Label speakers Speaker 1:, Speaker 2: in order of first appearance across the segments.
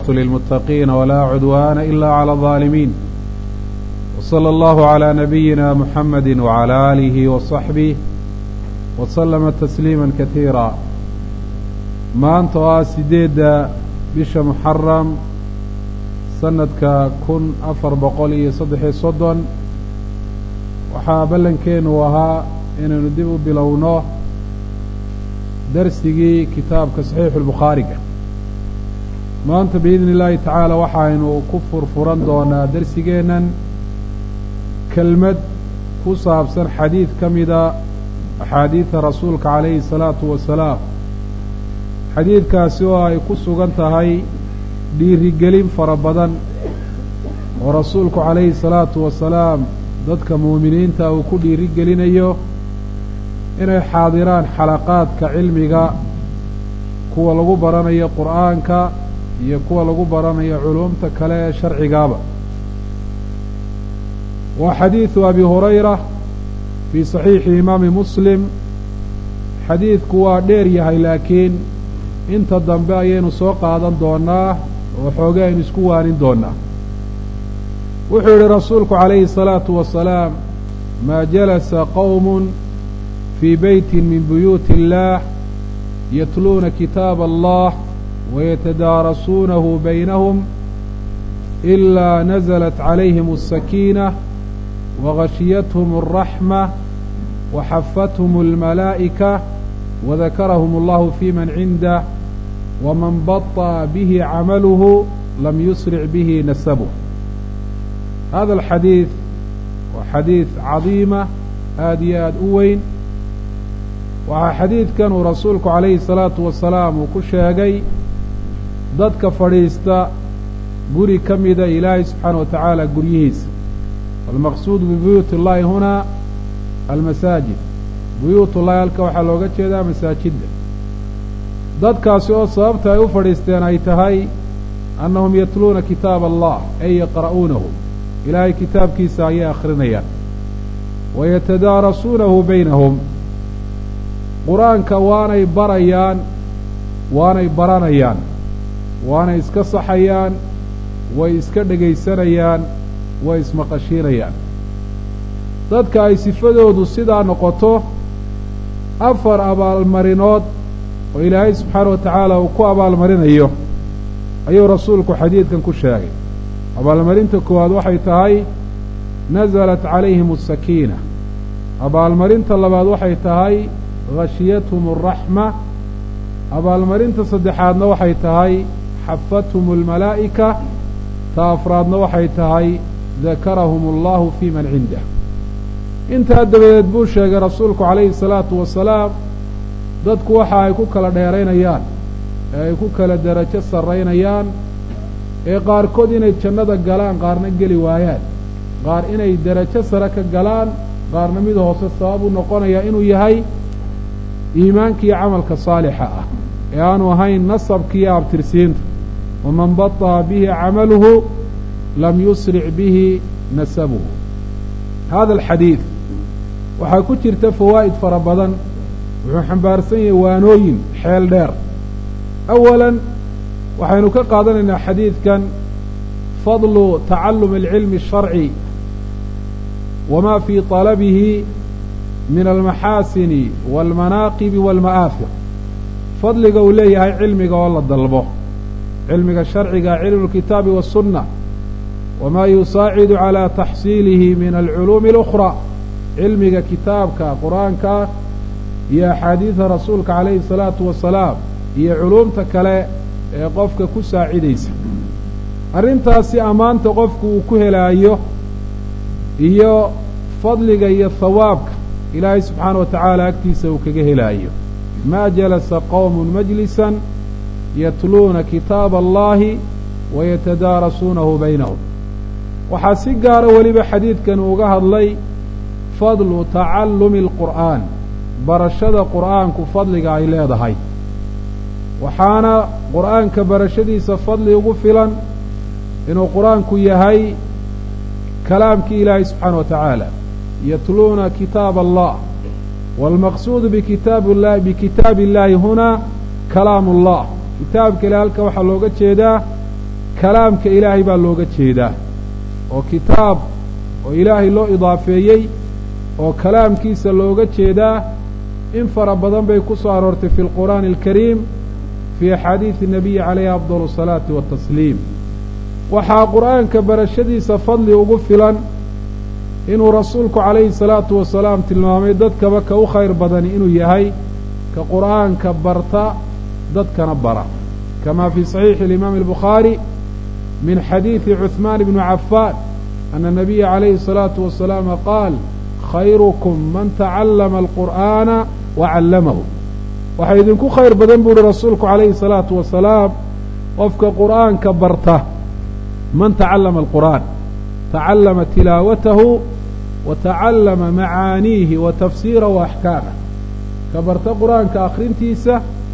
Speaker 1: للمتقين ولا عدوان إلا على الظالمين وصلى الله على نبينا محمد وعلى آله وصحبه وسلم تسليما كثيرا maanta oo ah sideedda bisha muxaram sanadka kun afar boqol iyo saddexiyo soddon waxaa ballankeennu ahaa inaynu dib u bilowno darsigii kitaabka saxiixu lbukhaariga maanta biidni illaahi tacaala waxaynu ku furfuran doonaa darsigeennan kelmad ku saabsan xadiid ka mida axaadiida rasuulka calayhi salaatu wasalaam xadiidkaasi oo ay ku sugan tahay dhiirigelin fara badan oo rasuulku calayhi salaatu wasalaam dadka muuminiinta uu ku dhiirigelinayo inay xaadiraan xalaqaadka cilmiga kuwa lagu baranayo qur'aanka iyo kuwa lagu baranayo culuumta kale ee sharcigaaba waa xadiidu abi hurayra fii saxiixi imaami muslim xadiidku waa dheer yahay laakiin inta dambe ayaynu soo qaadan doonaa oo xoogay aynu isku waanin doonaa wuxuu yidhi rasuulku calayhi الsalaatu wasalaam maa jalasa qowm fii beyti min buyuuti اllah yatluuna kitaab allah wayatadaarasuunahu baynahum ilaa naزlat calayhim الsakiinة wagashiyathm الraxmة waxafathum اlmalaa'ika wadakarahum allahu fi man cindah waman baطأa bihi camaluhu lam yusric bihi nasabuh hada alxadiid waa xadiid cadiima aada iyo aada u weyn waxaa xadiidkan uu rasuulku calayhi salaatu wasalaam uu ku sheegay dadka fadhiista guri ka mida ilaahay subxaana wa tacaala guryihiisa walmaqsuudu bibuyuuti اllahi huna almasaajid buyuut ullahi halka waxaa looga jeedaa masaajidda dadkaasi oo sababta ay u fadhiisteen ay tahay annahum yatluuna kitaab allah ay yaqra'uunahu ilaahay kitaabkiisa ayay akhrinayaan wayatadaarasuunahu baynahum qur-aanka waanay barayaan waanay baranayaan waanay iska saxayaan way iska dhegaysanayaan way ismaqashiinayaan dadka ay sifadoodu sidaa noqoto afar abaalmarinood oo ilaahay subxaana wa tacaala uu ku abaalmarinayo ayuu rasuulku xadiidkan ku sheegay abaalmarinta koowaad waxay tahay nasalat calayhim asakiina abaalmarinta labaad waxay tahay khashiyathum alraxma abaalmarinta saddexaadna waxay tahay xafathum almalaa'ika ta afraadna waxay tahay dakarahum allahu fii man cindah intaa dabadeed buu sheegay rasuulku calayhi salaatu wasalaam dadku waxa ay ku kala dheeraynayaan ee ay ku kala derajo sarraynayaan ee qaarkood inay jannada galaan qaarna geli waayaan qaar inay derajo sare ka galaan qaarna mid hoose sabab u noqonaya inuu yahay iimaankiiyo camalka saalixa ah ee aanu ahayn nasabkiiyo abtirsiinta waman baطa'a bihi camaluhu lam yusric bihi nasabuhu hada alxadiid waxaa ku jirta fawaa'id fara badan wuxuu xambaarsan yahay waanooyin xeel dheer awalan waxaynu ka qaadanaynaa xadiidkan fadlu tacallumi alcilmi الsharci wama fii طalabihi min almaxaasini wاlmanaaqibi wاlma'aafir fadliga uu leeyahay cilmiga oo la dalbo cilmiga sharciga cilmu اlkitaabi waالsunna wma yusaacidu calى taxsiilihi min alculuumi اlأkhra cilmiga kitaabka qur-aanka iyo axaadiida rasuulka calayhi الsalaatu wasalaam iyo culuumta kale ee qofka ku saacidaysa arrintaasi ammaanta qofku uu ku helaayo iyo fadliga iyo hawaabka ilaahay subxaana wa tacaala agtiisa uu kaga helaayo maa jalasa qowm majlisan yatluuna kitaaba allahi wayatadaarasuunahu baynahum waxaa si gaara weliba xadiidkan uga hadlay fadlu tacallumi alqur'aan barashada qur'aanku fadliga ay leedahay waxaana qur'aanka barashadiisa fadli ugu filan inuu qur'aanku yahay kalaamkii ilaahay subxaana wa tacaala yatluuna kitaab allah waalmaqsuudu bikitaab llahi bikitaabi illaahi hunaa kalaamu ullah kitaabka ilahi halka waxaa looga jeedaa kalaamka ilaahay baa looga jeedaa oo kitaab oo ilaahay loo idaafeeyey oo kalaamkiisa looga jeedaa in fara badan bay ku soo aroortay fi lqur'aani alkariim fii axaadiidi nabiyi calayhi afdal asalaati watasliim waxaa qur'aanka barashadiisa fadli ugu filan inuu rasuulku calayhi salaatu wasalaam tilmaamay dadkaba ka u khayr badani inuu yahay ka qur'aanka barta dadkana bara kama fii saxiixi alimaami albukhaari min xadiidi cuثmaan bni cafaan ana nabiya calayhi الsalaatu wasalaam qaal khayrukum man tacallama alqur'aana wa callamahu waxaa idinku khayr badan bu uhi rasuulku calayhi الsalaatu wasalaam qofka qur'aanka barta man tacallama alqur'aan tacallama tilaawatahu wa tacallama macaaniihi wa tafsiirahu wa axkaamah ka barta qur'aanka akhrintiisa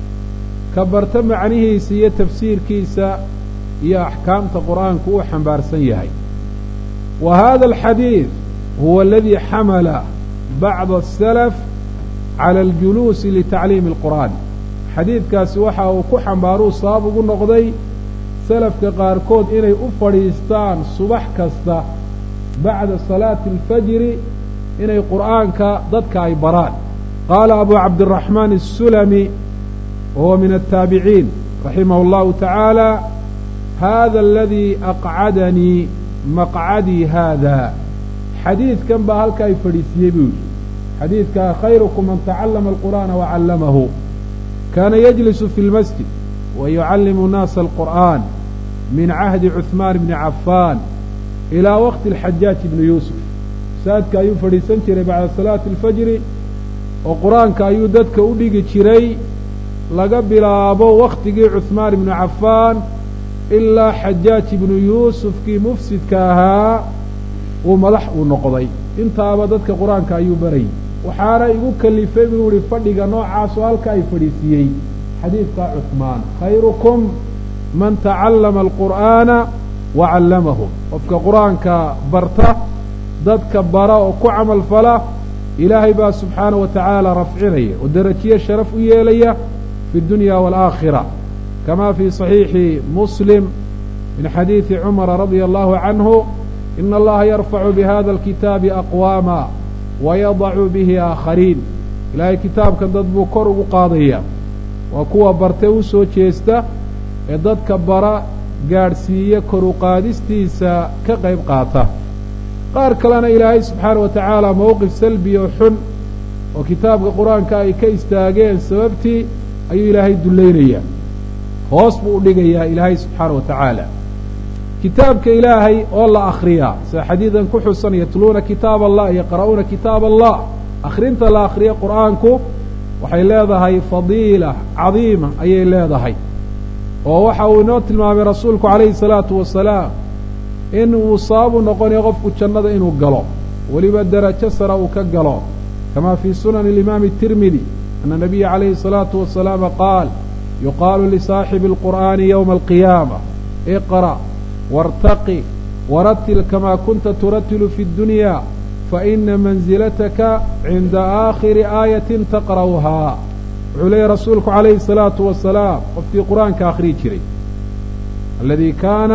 Speaker 1: ka barta macnihiisa iyo tafsiirkiisa iyo axkaamta qur'aanku uu xambaarsan yahay wa hada alxadiid huwa aladii xamala bacda asalaf cala aljuluusi litacliimi alqur'aan xadiidkaasi waxa uu ku xambaaruu sabab ugu noqday salafka qaarkood inay u fadhiistaan subax kasta bacda salaati alfajri inay qur'aanka dadka ay baraan qaala abu cabdiraxmaan asulami wahuwa min altaabiciin raximah allahu tacaala hada aladii aqcadanii maqcadii haada xadiidkan baa halka ay fadhiisiyey buu yidhi xadiidkaa khayrukum man tacallama alqur'aana wacallamahu kaana yajlisu fi lmasjid wa yucallimu naasa alqur'aan min cahdi cuثmaan bni cafaan ilaa waqti alxajaaj ibni yuusuf saadka ayuu fadhiisan jiray bacda salaati alfajri oo qur-aanka ayuu dadka u dhigi jiray laga bilaabo wakhtigii cuثmaan ibnu cafaan ilaa xajaaj ibnu yuusufkii mufsidka ahaa uu madax uu noqday intaaba dadka qur-aanka ayuu barayay waxaana igu kalifay buu yihi fadhiga noocaasoo halka ay fadhiisiiyey xadiidka cuثmaan khayrukum man tacallama alqur'aana wa callamahu qofka qur-aanka barta dadka bara oo ku camal fala ilaahay baa subxaana wa tacaala rafcinaya oo derajiye sharaf u yeelaya fi اdunya wاlآakhira kama fii صaxiixi muslim min xadiidi cumara radia allahu canhu ina allaha yarfacu bihada alkitaabi aqwaama wayadacu bihi aakhariin ilaahay kitaabkan dad buu kor ugu qaadaya waa kuwa barte u soo jeesta ee dadka bara gaadhsiiya kor u qaadistiisa ka qayb qaata qaar kalena ilaahay subxaana wa tacaala mowqif salbi oo xun oo kitaabka qur-aanka ay ka istaageen sababtii ayuu ilaahay dullaynayaa hoos buu u dhigayaa ilaahay subxaana wa tacaala kitaabka ilaahay oo la akhriyaa sida xadiidan ku xusan yatluuna kitaab allah yaqra'uuna kitaab allah akhrinta la akhriya qur'aanku waxay leedahay fadiila cadiima ayay leedahay oo waxa uu inoo tilmaamay rasuulku calayhi salaatu wasalaam in uu sababu noqonayo qofku jannada inuu galo weliba derajo sare uu ka galo kama fii sunani alimaami tirmidi ana nabiya calayhi الsalaatu wasalaam qaal yuqaalu lisaaxibi اlqur'aani yowma alqiyaama iqra' wartaqi waratil kama kunta turatilu fi اddunya faina manzilataka cinda aakhiri aayatin taqra'uhaa wuxuu leeyahy rasuulku calayhi الsalaatu wasalaam qofkii qur'aanka akhriyi jiray aladii kaana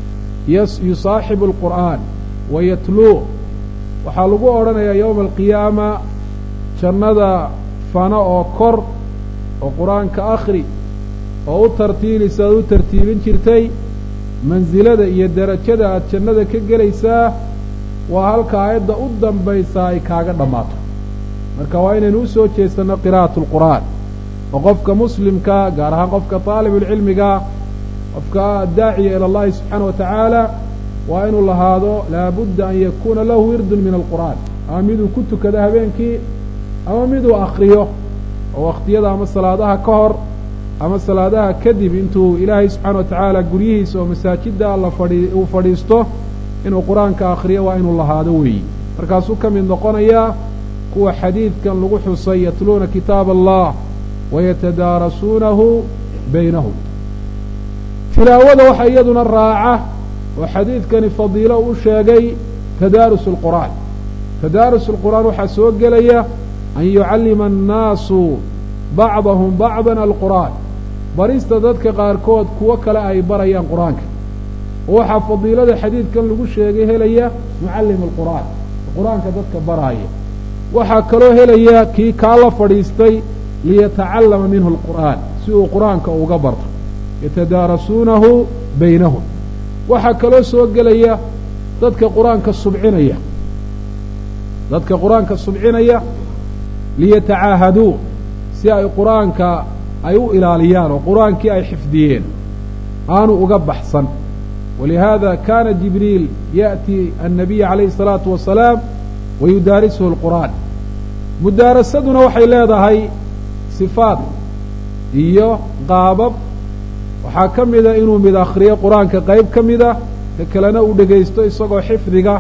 Speaker 1: yusaaxibu alqur'aan wayatluu waxaa lagu odhanayaa yowma alqiyaama jannada fano oo kor oo qur-aanka akhri oo u tartiilisa aad u tartiibin jirtay mansilada iyo derajada aad jannada ka gelaysaa waa halka aayadda u dambaysaa ay kaaga dhammaato marka waa inaynu u soo jeesanno qiraa'atu alqur'aan oo qofka muslimka gaar ahaan qofka taalibulcilmiga qofka daaciya ila allahi subxaana wa tacaala waa inuu lahaado laabudda an yakuuna lahu wirdun min alqur'aan ama miduu ku tukado habeenkii ama miduu akriyo oo wakhtiyada ama salaadaha ka hor ama salaadaha kadib intuu ilaahay subxaana wa tacaala guryihiisa oo masaajidda alla fadhi uu fadhiisto inuu qur-aanka akhriyo waa inuu lahaado weeyi markaasuu ka mid noqonayaa kuwa xadiidkan lagu xusay yatluuna kitaab allah wayatadaarasuunahu baynahum tilaawada waxa iyaduna raaca oo xadiidkani fadiilo u sheegay tadaarus alqur'aan tadaarus alqur'aan waxaa soo gelaya an yucallima annaasu bacdahum bacdan alqur'aan barista dadka qaarkood kuwo kale ay barayaan qur-aanka oo waxaa fadiilada xadiidkan lagu sheegay helaya mucallim alqur'aan qur-aanka dadka baraaya waxaa kaloo helaya kii kaa la fadhiistay liyatacallama minhu alqur'aan si uu qur-aanka uga barto yatadaarasuunahu baynahum waxaa kaloo soo gelaya dadka qur-aanka subcinaya dadka qur-aanka subcinaya liyatacaahaduu si ay qur-aanka ay u ilaaliyaan oo qur-aankii ay xifdiyeen aanu uga baxsan walihaada kana jibriil ya'ti annabiya calayhi الsalaatu wasalaam wayudaarisuhu اlqur'aan mudaarasaduna waxay leedahay sifaad iyo qaabab waxaa ka mida inuu mid akriyo qur-aanka qayb ka mida ka kalena uu dhegaysto isagoo xifdiga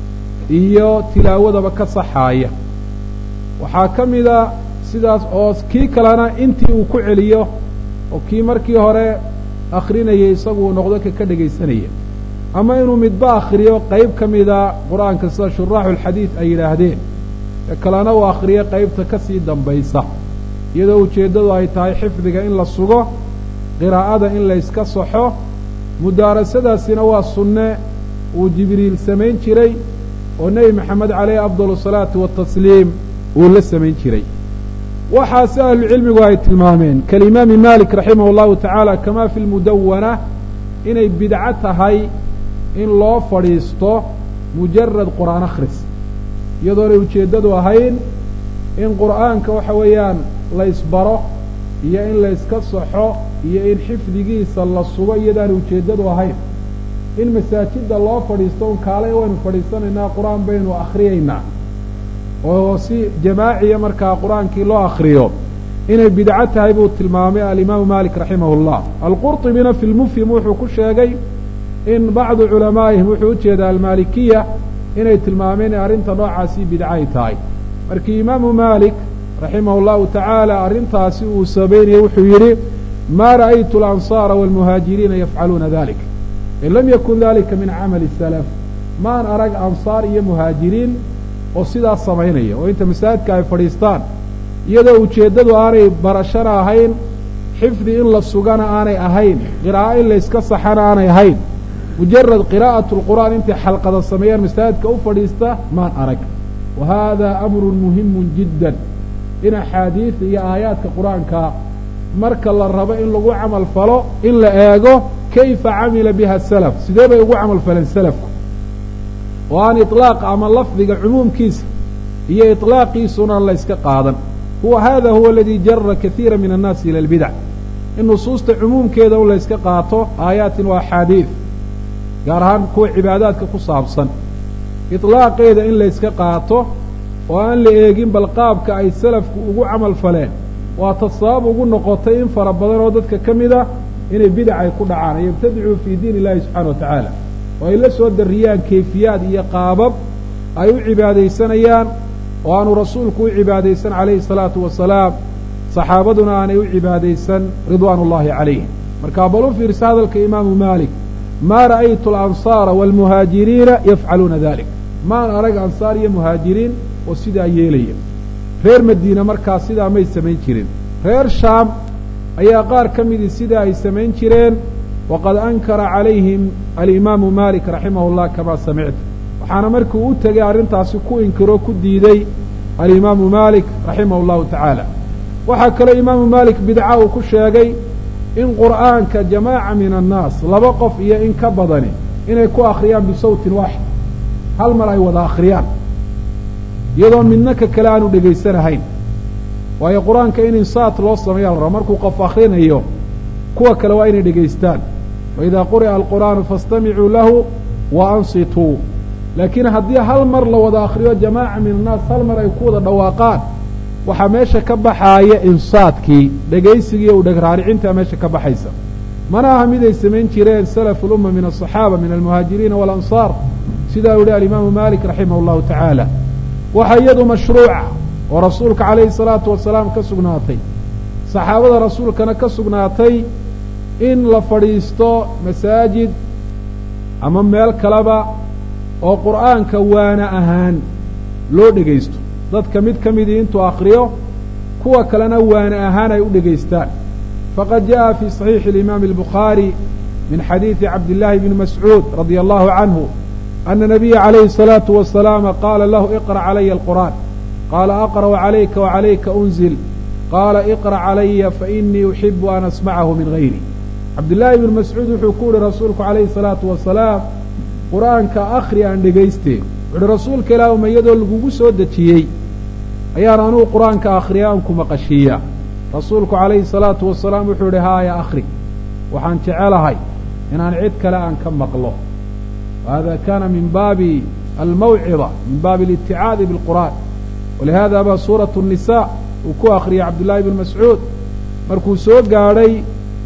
Speaker 1: iyo tilaawadaba ka saxaaya waxaa ka mida sidaas oo kii kalena intii uu ku celiyo oo kii markii hore akrinayay isagu uu noqdo ka ka dhegaysanaya ama inuu midba akriyo qayb ka mida qur-aanka sida shuraaxu lxadiid ay yidhaahdeen ka kalena uu akriyo qaybta ka sii dambaysa iyadoo ujeeddadu ay tahay xifdiga in la sugo qiraa'ada in la yska saxo mudaarasadaasina waa sunne uu jibriil samayn jiray oo nebi maxamed caleyhi afdal salaatu watasliim uu la samayn jiray waxaase ahlucilmigu ay tilmaameen kalimaami malik raximah allahu tacaala kama fi lmudawana inay bidco tahay in loo fadhiisto mujarad qur'aan akhris iyadoonay ujeeddadu ahayn in qur'aanka waxa weeyaan la ysbaro iyo in la yska saxo iyo in xifdigiisa la sugo iyadaanay ujeeddadu ahayn in masaajidda loo fadhiisto un kaalay waynu fadhiisanaynaa qur-aan baynu akhriyaynaa oo si jamaaciya markaa qur-aankii loo akriyo inay bidco tahay buu tilmaamay alimaamu malik raximah اllah alqurطibina fi lmufhim wuxuu ku sheegay in bacdu culamaa'ihim wuxuu ujeedaa almalikiya inay tilmaameen in arrinta noocaasi bidco ay tahay markii imaamu malik raximah اllahu tacaala arrintaasi uu sabaynayay wuxuu yidhi ma ra'aytu alansaara wاlmuhaajiriina yafcaluuna dalik in lam yakun dalika min camali salaf maan arag ansaar iyo muhaajiriin oo sidaas samaynaya oo inta masaajidka ay fadhiistaan iyadoo ujeeddadu aanay barashana ahayn xifdi in la sugana aanay ahayn qiraa'o in la yska saxana aanay ahayn mujarad qiraa'atu lqur'aan intay xalqada sameeyaan masaajidka u fadhiista maan arag wa hada amrun muhimun jiddan in axaadiida iyo aayaadka qur-aanka marka la rabo in lagu camal falo in la eego kayfa camila biha salaf sidee bay ugu camal faleen salafku oo aan iطlaaqa ama lafdiga cumuumkiisa iyo iطlaaqiisuna la yska qaadan huwa hada huwa aladi jara kaiira min annaasi ila اlbidac in nusuusta cumuumkeeda un la yska qaato aayaatin wa axaadiid gaar ahaan kuwa cibaadaadka ku saabsan iطlaaqeeda in la yska qaato oo aan la eegin bal qaabka ay salafku ugu camal faleen waa ta sabab ugu noqotay in fara badan oo dadka ka mida inay bidac ay ku dhacaan ay yabtadicuu fii diin illahi subxana wa tacaala oo ay la soo darriyaan kayfiyaad iyo qaabab ay u cibaadaysanayaan oo aanu rasuulku u cibaadaysan calayhi salaatu wasalaam saxaabaduna aanay u cibaadaysan ridwaan ullahi calayhim markaa bal u fiirsa hadalka imaamu maalik maa ra'aytu alansaara waalmuhaajiriina yafcaluuna dalik maan arag ansaar iyo muhaajiriin oo sidaa yeelaya reer madiina markaa sidaa may samayn jirin reer shaam ayaa qaar ka midii sidaa ay samayn jireen waqad ankara calayhim alimaamu malik raximah llah kamaa samicta waxaana markii u tegay arrintaasi ku inkiro ku diiday alimaamu malik raximah llahu tacaala waxaa kaloo imaamu malik bidca uu ku sheegay in qur'aanka jamaaca min annaas laba qof iyo in ka badani inay ku akhriyaan bisawtin waaxid hal mar ay wada akhriyaan iyadoo midna ka kale aanu dhegaysanahayn waayo qur-aanka in insaat loo sameeya la raba markuu qof akhrinayo kuwa kale waa inay dhegaystaan waidaa quri'a alqur'aanu faastamicuu lahu wa ansituu laakiin haddii hal mar la wada akhriyo jamaaca min annaas hal mar ay ku wada dhawaaqaan waxaa meesha ka baxaaya insaadkii dhegaysigii u dhegraaricintaa meesha ka baxaysa mana aha mid ay samayn jireen salafu lumma min aلصaxaaba min almuhaajiriina walansaar sidaa u yihi alimaamu malik raximah اllahu tacaala waxa iyadu mashruuca oo rasuulka calayhi salaatu wasalaam ka sugnaatay saxaabada rasuulkana ka sugnaatay in la fadhiisto masaajid ama meel kaleba oo qur'aanka waana ahaan loo dhegaysto dadka mid ka midii intuu akriyo kuwa kalena waana ahaan ay u dhegaystaan faqad jaءa fii صaxiixi اlimaami اlbukhaari min xadiidi cabdillaahi bni mascuud radia allahu canhu ana nabiya calayhi الsalaatu wasalaama qaala lahu iqra' calaya alqur'aan qaala aqra'u calayka wacalayka unzil qaala iqra' calaya fainii uxibu an asmacahu min gayri cabdillaahi bni mascuud wuxuu ku yihi rasuulku calayhi الsalaatu wasalaam qur'aanka akhri aan dhegayste wuxuuhi rasuulka ilaahuma iyadoo lagugu soo dejiyey ayaan anugu qur-aanka akhriya aan ku maqashiiya rasuulku calayhi salaatu wasalaam wuxuu yihi haaya akhri waxaan jecelahay inaan cid kale aan ka maqlo wahada kaana min baabi almawcida min baabi aliticaadi bilqur'aan walihada ba suuratu الnisa uu ku akhriyay cabdullaahi bn mascuud markuu soo gaadhay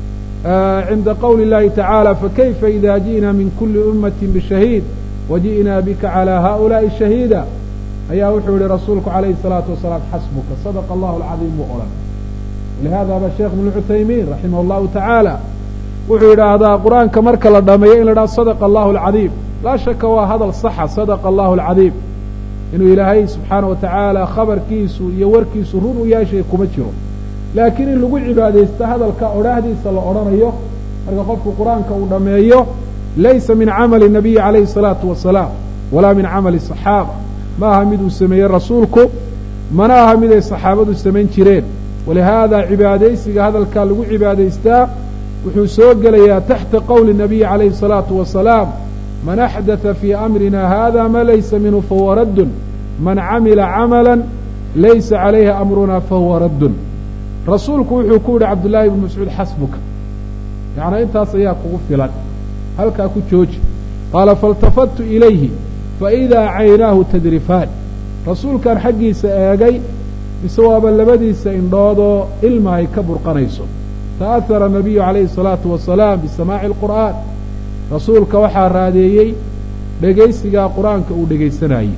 Speaker 1: cinda qowli اllahi tacaala fakayfa ida ji'na min kuli ummati bishahiid waji'naa bika calى haؤulaaءi shahiida ayaa wuxuu yihi rasuulku calayhi الsalaatu wasalaam xasbuka sadaqa allahu alcadiim buu odhan walihada ba sheekh ibnu cuthaymiin raximah allahu tacaala wuxuu yidhaahdaa qur-aanka marka la dhameeyo in la dhaha sadaqa allahu alcadiim laa shaka waa hadal saxa sadaqa allahu alcadiim inuu ilaahay subxaana wa tacaala khabarkiisu iyo warkiisu run u yaashay kuma jiro laakiin in lagu cibaadaysto hadalka odhaahdiisa la odhanayo marka qofku qur-aanka uu dhammeeyo laysa min camali nabiyi calayhi salaatu wasalaam walaa min camali saxaaba ma aha miduu sameeyey rasuulku mana aha mid ay saxaabadu samayn jireen walihaada cibaadaysiga hadalkaa lagu cibaadaystaa wuxuu soo gelayaa taxta qowli nabiyi calayhi الsalaatu wasalaam man axdatha fii amrina hada ma laysa minhu fahuwa raddun man camila camala laysa calayhi amruna fahuwa raddun rasuulku wuxuu ku yihi cabdullaahi ibnu mascuud xasbuka yacnaa intaas ayaa kugu filan halkaa ku jooji qaala faاltafadtu ilayhi faidaa caynaahu tadrifaan rasuulkaan xaggiisa eegay mise waaba labadiisa indhoodoo ilma ay ka burqanayso ta'ahara anabiyu calayhi الsalaatu wasalaam bisamaaci اlqur'aan rasuulka waxaa raadeeyey dhegaysigaa qur-aanka uu dhegaysanayey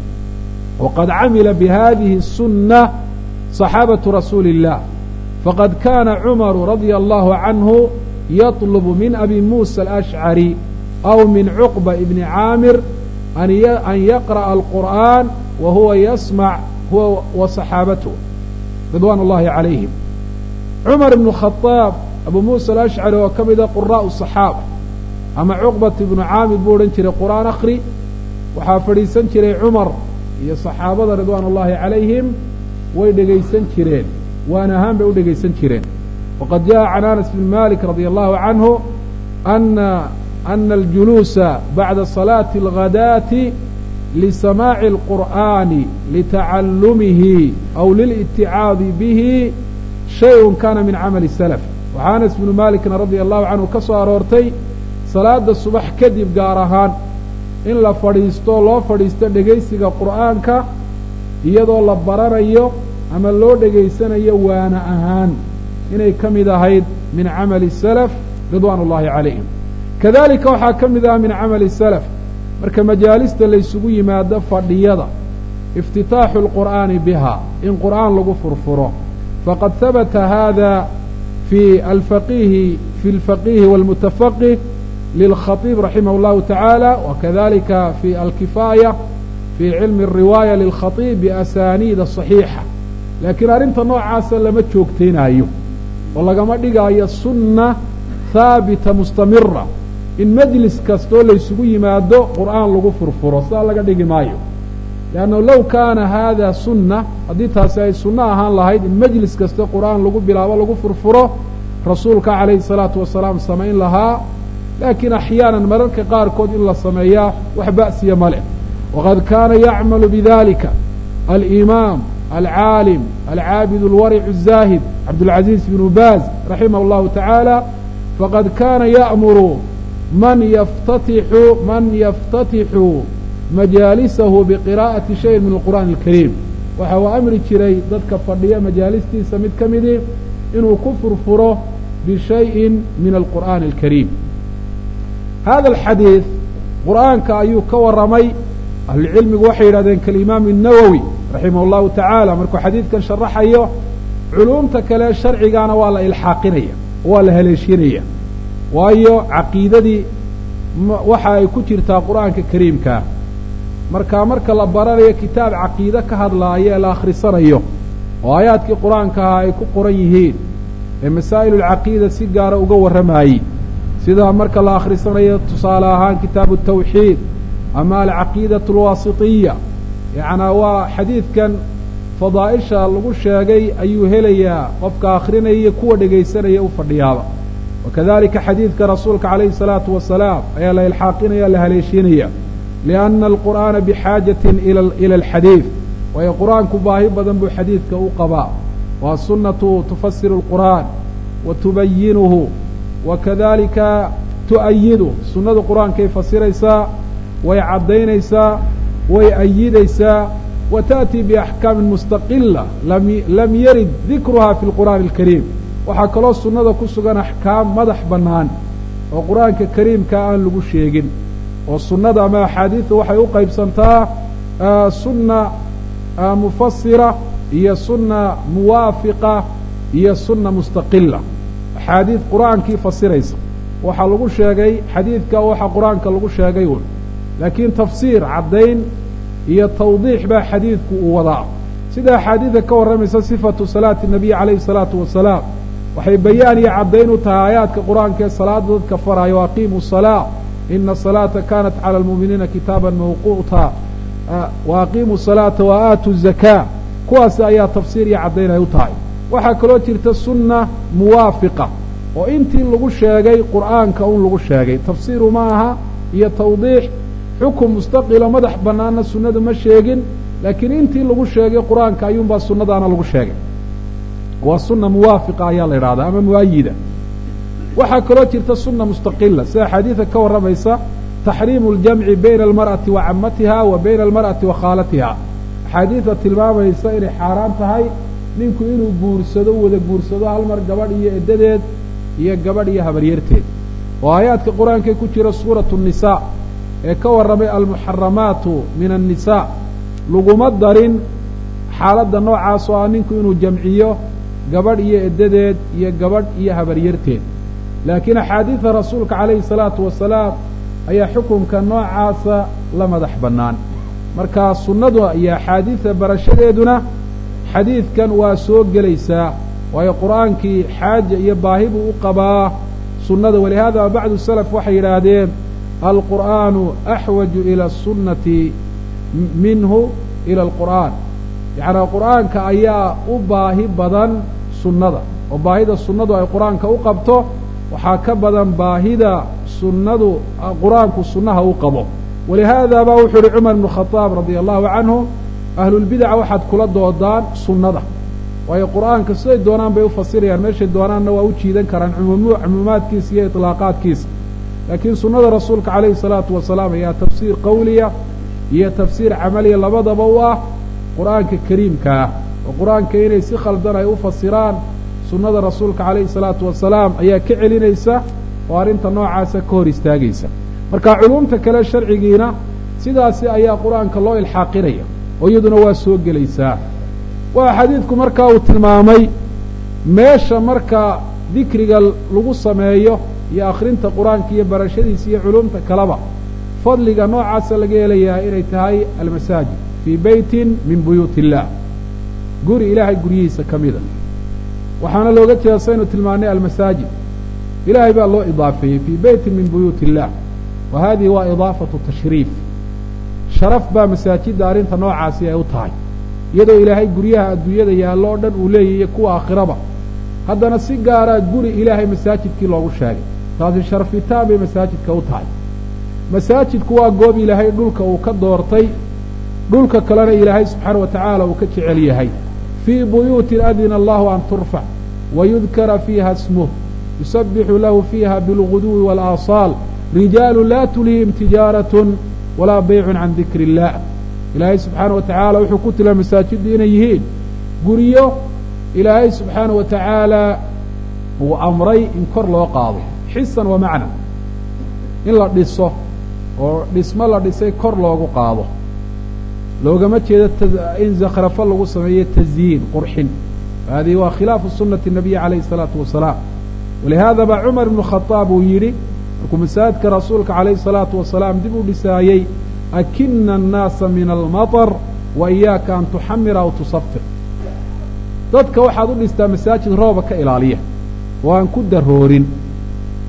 Speaker 1: waqad camila bihadihi الsunna صaxaabatu rasuuli الlah faqad kana cumaru radia allahu canhu yaطlubu min abi muusa alashcari aw min cuqba ibni caamir an yaqra'a alqur'an wa huwa yasmac huwa wa saxaabatuh ridwaan اllahi calayhim cumar ibnu khadaab abu muusa alashcari oo ka mida quraa'u saxaaba ama cuqbat ibnu caamir buu odhan jiray qur'aan akhri waxaa fadhiisan jiray cumar iyo saxaabada ridwaan ullahi calayhim way dhegaysan jireen waan ahaan bay u dhegaysan jireen waqad jaءa can anas bn malik radi allahu canhu ana ana aljuluusa bacda salaati اlghadaati lisamaaci اlqur'ani litacallumihi aw liliticaadi bihi shayun kana min camali salaf waxaa anas bnu malikna radia allahu canhu ka soo aroortay salaada subax kadib gaar ahaan in la fadhiisto loo fadhiisto dhegaysiga qur'aanka iyadoo la baranayo ama loo dhegaysanayo waana ahaan inay ka mid ahayd min camali salaf ridwaan ullahi calayhim kadalika waxaa ka mid ah min camali salaf marka majaalista laysugu yimaado fadhiyada iftitaaxu alqur'aani biha in qur'aan lagu furfuro faqad habata hada fi alfaqihi fi alfaqihi walmutafaqih lilkhatiib raximah اllahu tacaala wakadalika fi alkifaaya fi cilmi الriwaaya lilkhatiib biasaniida صaxiixa laakiin arrinta noocaasa lama joogtaynaayo oo lagama dhigaayo sunna haabita mustamira in majlis kastoo laysugu yimaado qur'aan lagu furfuro sidaa laga dhigi maayo leannahu low kaana hada sunna haddii taasi ay sunno ahaan lahayd in majlis kasta qur'aan lagu bilaabo lagu furfuro rasuulka calayhi الsalaatu wasalaam samayn lahaa laakiin axyaanan mararka qaarkood in la sameeyaa wax ba'siya ma leh waqad kaana yacmalu bidalika alimaam alcaalim alcaabid alwaric الzaahid cabdاlcaziiz bnu baaz raximah اllahu tacaala faqad kaana ya'muru man yaftatixu man yaftatixu majaalisahu biqiraa'ati shayin min alqur'aani alkariim waxa uu amri jiray dadka fadhiya majaalistiisa mid ka midii inuu ku furfuro bishayin min alqur'aani alkariim hada alxadiid qur'aanka ayuu ka warramay ahlucilmigu waxay yidhahdeen kalimaam الnawowi raximah اllahu tacaala markuu xadiidkan sharaxayo culuumta kale sharcigaana waa la ilxaaqinaya waa la haleeshinaya waayo caqiidadii waxa ay ku jirtaa qur'aanka kariimkaa markaa marka la baranayo kitaab caqiide ka hadlaaya ee la akhrisanayo oo aayaadkii qur-aanka ahaa ay ku qoran yihiin ee masaa'il اlcaqiida si gaara uga warramayey sida marka la akhrisanayo tusaale ahaan kitaabu tawxiid ama alcaqiidatu alwaasitiya yacnaa waa xadiidkan fadaa'isha lagu sheegay ayuu helayaa qofka akhrinaya kuwa dhegaysanaya u fadhiyaaba wakadalika xadiidka rasuulka calayhi salaatu wasalaam ayaa la ilxaaqinaya la haleeshiinaya lianna alqur'aana bixaajatin ila alxadiid waayo qur-aanku baahi badan buu xadiidka u qabaa waa sunnatu tufasiru alqur'aan wa tubayinuhu wa kadalika tu'ayidu sunnadu qur-aankay fasiraysaa way caddaynaysaa way ayidaysaa wa ta'tii biaxkaamin mustaqila lam yarid dikruha fi lqur'aani alkariim waxaa kaloo sunnada ku sugan axkaam madax bannaan oo qur-aanka kariimka aan lagu sheegin oo sunnada ama axaadiidta waxay u qaybsantaa sunna mufasira iyo sunna muwaafiqa iyo sunna mustaqila axaadiid qur-aankii fasiraysa waxaa lagu sheegay xadiidka waxa qur-aanka lagu sheegay un laakiin tafsiir caddayn iyo tawdiix baa xadiidku uu wadaa sida axaadiidka ka warramaysa sifatu salaati nabiy calayhi salaatu wasalaam waxay bayaan iyo caddayn u tahay aayaadka qur-aanka ee salaada dadka faraayo aqiimu salaa ina asalaata kanat cala almu'miniina kitaaban mawquuta wa aqiimu salaata wa aatu zakaa kuwaas ayaa tafsiir iyo caddayn ay u tahay waxaa kaloo jirta sunna muwaafiqa oo intii lagu sheegay qur'aanka un lagu sheegay tafsiiru ma aha iyo tawdiix xukum mustaqilo madax bannaanna sunnadu ma sheegin laakiin intii lagu sheegay qur-aanka ayuunbaa sunnadaana lagu sheegay waa sunna muwaafiqa ayaa la idhahdaa ama muayida waxaa kaloo jirta sunna mustaqila sida xadiida ka warramaysa taxriimu ljamci bayna almar'ati wa camatiha wa bayna almar'ati wa khaalatiha axaadiidta tilmaamaysa inay xaaraan tahay ninku inuu guursado wada guursado hal mar gabadh iyo eddadeed iyo gabadh iyo habaryarteed oo aayaadka qur-aankae ku jira suuratu nnisaa ee ka warramay almuxaramaatu min annisaa laguma darin xaaladda noocaas oo ah ninku inuu jamciyo gabadh iyo eddadeed iyo gabadh iyo habaryarteed laakiin axaadiida rasuulka calayhi salaatu wasalaam ayaa xukunka noocaasa la madax bannaan marka sunnadu iyo axaadiidta barashadeeduna xadiidkan waa soo gelaysaa waayo qur'aankii xaaja iyo baahi buu u qabaa sunnada walihaada bacdu salaf waxay yidhaahdeen alqur'aanu axwaju ila asunnati minhu ila alqur'aan yacnaa qur'aanka ayaa u baahi badan sunnada oo baahida sunnadu ay qur-aanka u qabto waxaa ka badan baahida sunnadu qur-aanku sunnaha u qabo walihaada baa wuxuu uhi cumar ibnu khadaab radia allahu canhu ahlulbidaca waxaad kula doodaan sunnada waayo qur'aanka siday doonaan bay u fasirayaan meeshay doonaanna waa u jiidan karaan cumuumaadkiisa iyo iطlaaqaadkiisa laakiin sunnada rasuulka calayhi salaatu wasalaam ayaa tafsiir qawliya iyo tafsiir camaliya labadaba u ah qur'aanka kariimka ah oo qur-aanka inay si khaldan ay u fasiraan sunnada rasuulka calayhi salaatu wasalaam ayaa ka celinaysa oo arrinta noocaasa ka hor istaagaysa marka culumta kale sharcigiina sidaasi ayaa qur-aanka loo ilxaaqinaya oo iyaduna waa soo gelaysaa waa xadiidku markaa uu tilmaamay meesha marka dikriga lagu sameeyo iyo akhrinta qur-aanka iyo barashadiisa iyo culumta kaleba fadliga noocaasa laga helayaa inay tahay almasaajid fii beytin min buyuuti illaah guri ilaahay guryihiisa ka mida waxaana looga jeeda saynu tilmaanay almasaajid ilaahay baa loo idaafeeyey fii beytin min buyuuti illah wa hadihi waa idaafatu tashriif sharaf baa masaajidda arrinta noocaasi ay u tahay iyadoo ilaahay guryaha adduunyada yaallo o dhan uu leeyahiyo kuwa aakhiraba haddana si gaaraa guri ilaahay masaajidkii loogu sheegay taasi sharafitaan bay masaajidka u tahay masaajidku waa goob ilaahay dhulka uu ka doortay dhulka kalena ilaahay subxaana wa tacaala uu ka jecel yahay fii buyuutin adina allahu an turfac wayudkara fiiha smuh yusabixu lahu fiiha bilguduwi waalaasaal rijaalu laa tulihim tijaaratun walaa baycun can dikri illah ilaahay subxaana wa tacaala wuxuu ku tilmaamay masaajiddu inay yihiin guryo ilaahay subxaana wa tacaala uu amray in kor loo qaado xisan wa macna in la dhiso oo dhismo la dhisay kor loogu qaado loogama jeedo in zakhrafo lagu sameeyo tasyiin qurxin hadihi waa khilaafu sunati nabiyi calayhi الsalaatu wasalaam walihaada baa cumar ibnu khadaab uu yidhi markuu masaajidka rasuulka calayhi الsalaatu wasalaam dib u dhisaayey akina الnaasa min almaطr wa iyaaka an tuxamira aw tusafir dadka waxaad u dhistaa masaajid rooba ka ilaaliya oo aan ku daroorin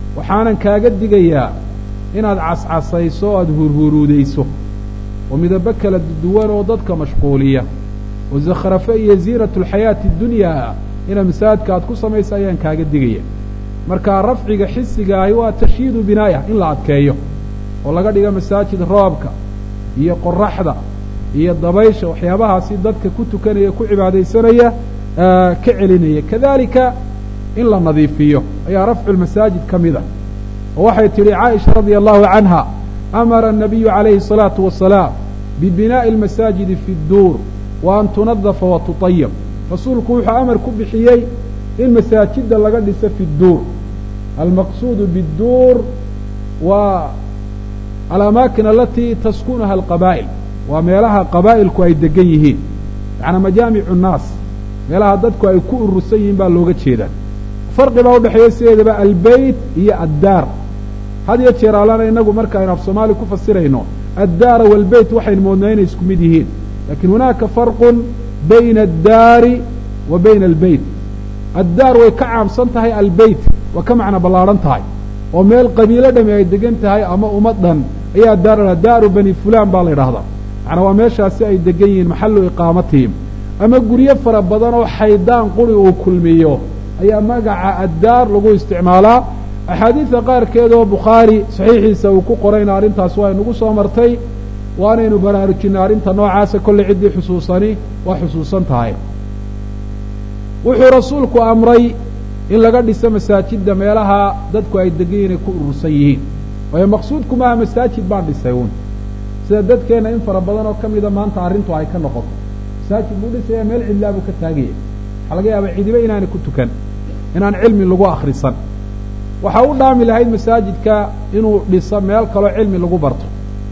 Speaker 1: waxaanan kaaga digayaa inaad cascasayso o aada hurhuruudayso oo midabo kala duwan oo dadka mashquuliya oo zakhrafe iyo ziinatu alxayaati adunyaa inaad masaajidka aad ku samayso ayaan kaaga digaya marka rafciga xisiga ahi waa tashyiidu binaayah in la adkeeyo oo laga dhigo masaajid roobka iyo qoraxda iyo dabaysha waxyaabahaasi dadka ku tukanaya ku cibaadaysanaya ka celinaya kadalika in la nadiifiyo ayaa rafcu lmasaajid ka mid a oo waxay tidhi caaisha radia allahu canha amara الnabiyu calayhi الsalaatu wasalaam bibinaaءi اlmasaajidi fi اdduur wa an tunadafa wa tuطayab rasuulku wuxuu amar ku bixiyey in masaajida laga dhiso fi اdduur almaqsuudu bاdduur waa alamaakin alatii taskunuha alqabaa'il waa meelaha qabaa'ilku ay degan yihiin yaعnaa majaamicu الnaas meelaha dadku ay ku urursan yihiin baa looga jeedaa farqi baa udhexeeya sideedaba albeyt iyo addaar had iyo jeer allana inagu marka aynu af soomaali ku fasirayno addaara waalbeyt waxaynu moodnaa inay isku mid yihiin lakin hunaaka farqun bayna addaari wa bayna albeyt addaar way ka caamsan tahay albeyt waa ka macno ballaadhan tahay oo meel qabiilo dhami ay degan tahay ama ummad dhan ayaa daar daaru bani fulaan baa la yidhahdaa macnaa waa meeshaasi ay degan yihiin maxallu iqaamatihim ama guryo fara badan oo xaydaan quri uu kulmiyo ayaa magaca addaar lagu isticmaalaa axaadiidta qaarkeed oo bukhaari saxiixiisa uu ku qorayna arrintaas waa inagu soo martay waanaynu baraarujinay arrinta noocaasa kolley ciddii xusuusani waa xusuusan tahay wuxuu rasuulku amray in laga dhiso masaajidda meelaha dadku ay degan yihin ay ku urursan yihiin waayo maqsuudku maaha masaajid baan dhisay uun sida dadkeenna in fara badan oo ka mida maanta arrintu ay ka noqoto masaajid buu dhisaya meel cidlaa buu ka taagaya waxaa laga yaabaa cidiba inaanay ku tukan inaan cilmi lagu akhrisan waxaa u dhaami lahayd masaajidka inuu dhiso meel kaloo cilmi lagu barto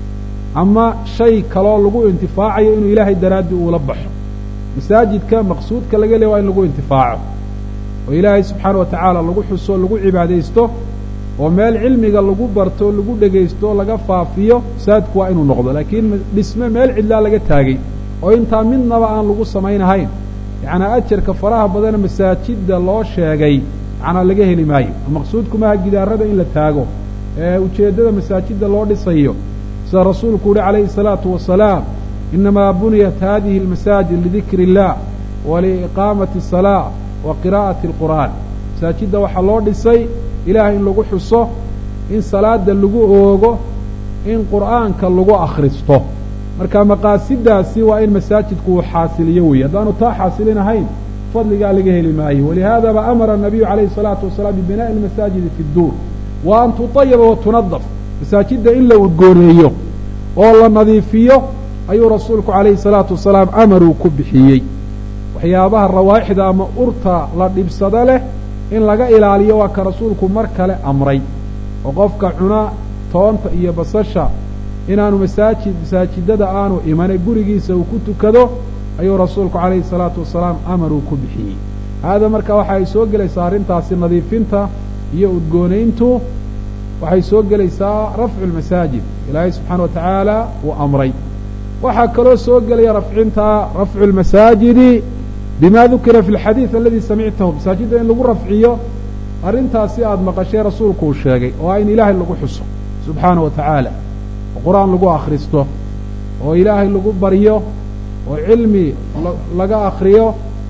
Speaker 1: ama shay kaloo lagu intifaacayo inuu ilaahay daraaddi uula baxo masaajidka maqsuudka laga leey waa in lagu intifaaco oo ilaahay subxaana wa tacaala lagu xuso lagu cibaadaysto oo meel cilmiga lagu barto lagu dhegaysto laga faafiyo masaajidku waa inuu noqdo laakiin dhisme meel cidlaa laga taagay oo intaa midnaba aan lagu samaynahayn yacnaa ajarka faraha badana masaajidda loo sheegay macnaa laga heli maayo maqsuudku maaha gidaarada in la taago ee ujeeddada masaajidda loo dhisayo sida rasuulku uhi calayhi الsalaatu wasalaam inamaa buniyat hadihi اlmasaajid lidikri اllah waliiqaamati الsalaa wa qiraa'ati اlqur'aan masaajidda waxaa loo dhisay ilaah in lagu xuso in salaada lagu oogo in qur'aanka lagu akhristo marka maqaasidaasi waa in masaajidku uu xaasiliyo weeye haddaanu taa xaasilinahayn fadligaa laga heli maayo walihaadaba amara الnabiyu calayhi الsalaatu wasalaam bibinaaءi اlmasaajidi fi اdduur wa an tuطayaba wa tunadaf masaajidda in la udgooneeyo oo la nadiifiyo ayuu rasuulku calayhi الsalaatu wasalaam amaruu ku bixiyey waxyaabaha rawaaixda ama urta la dhibsado leh in laga ilaaliyo waa ka rasuulku mar kale amray oo qofka cuna toonta iyo basasha inaanu masaajid masaajidada aanu imane gurigiisa uu ku tukado ayuu rasuulku calayhi الsalaatu wasalaam amaruu ku bixiyey haada marka waxa ay soo gelaysaa arrintaasi nadiifinta iyo udgoonayntu waxay soo gelaysaa rafcu lmasaajid ilaahay subxaana wa tacaala uu amray waxaa kaloo soo gelaya rafcinta rafcu lmasaajidi bima dukira fi lxadiid aladi samictahu masaajidda in lagu rafciyo arrintaasi aada maqashee rasuulku uu sheegay oo ah in ilaahay lagu xuso subxaana wa tacaala oo qur-aan lagu akhristo oo ilaahay lagu baryo oo cilmi laga akriyo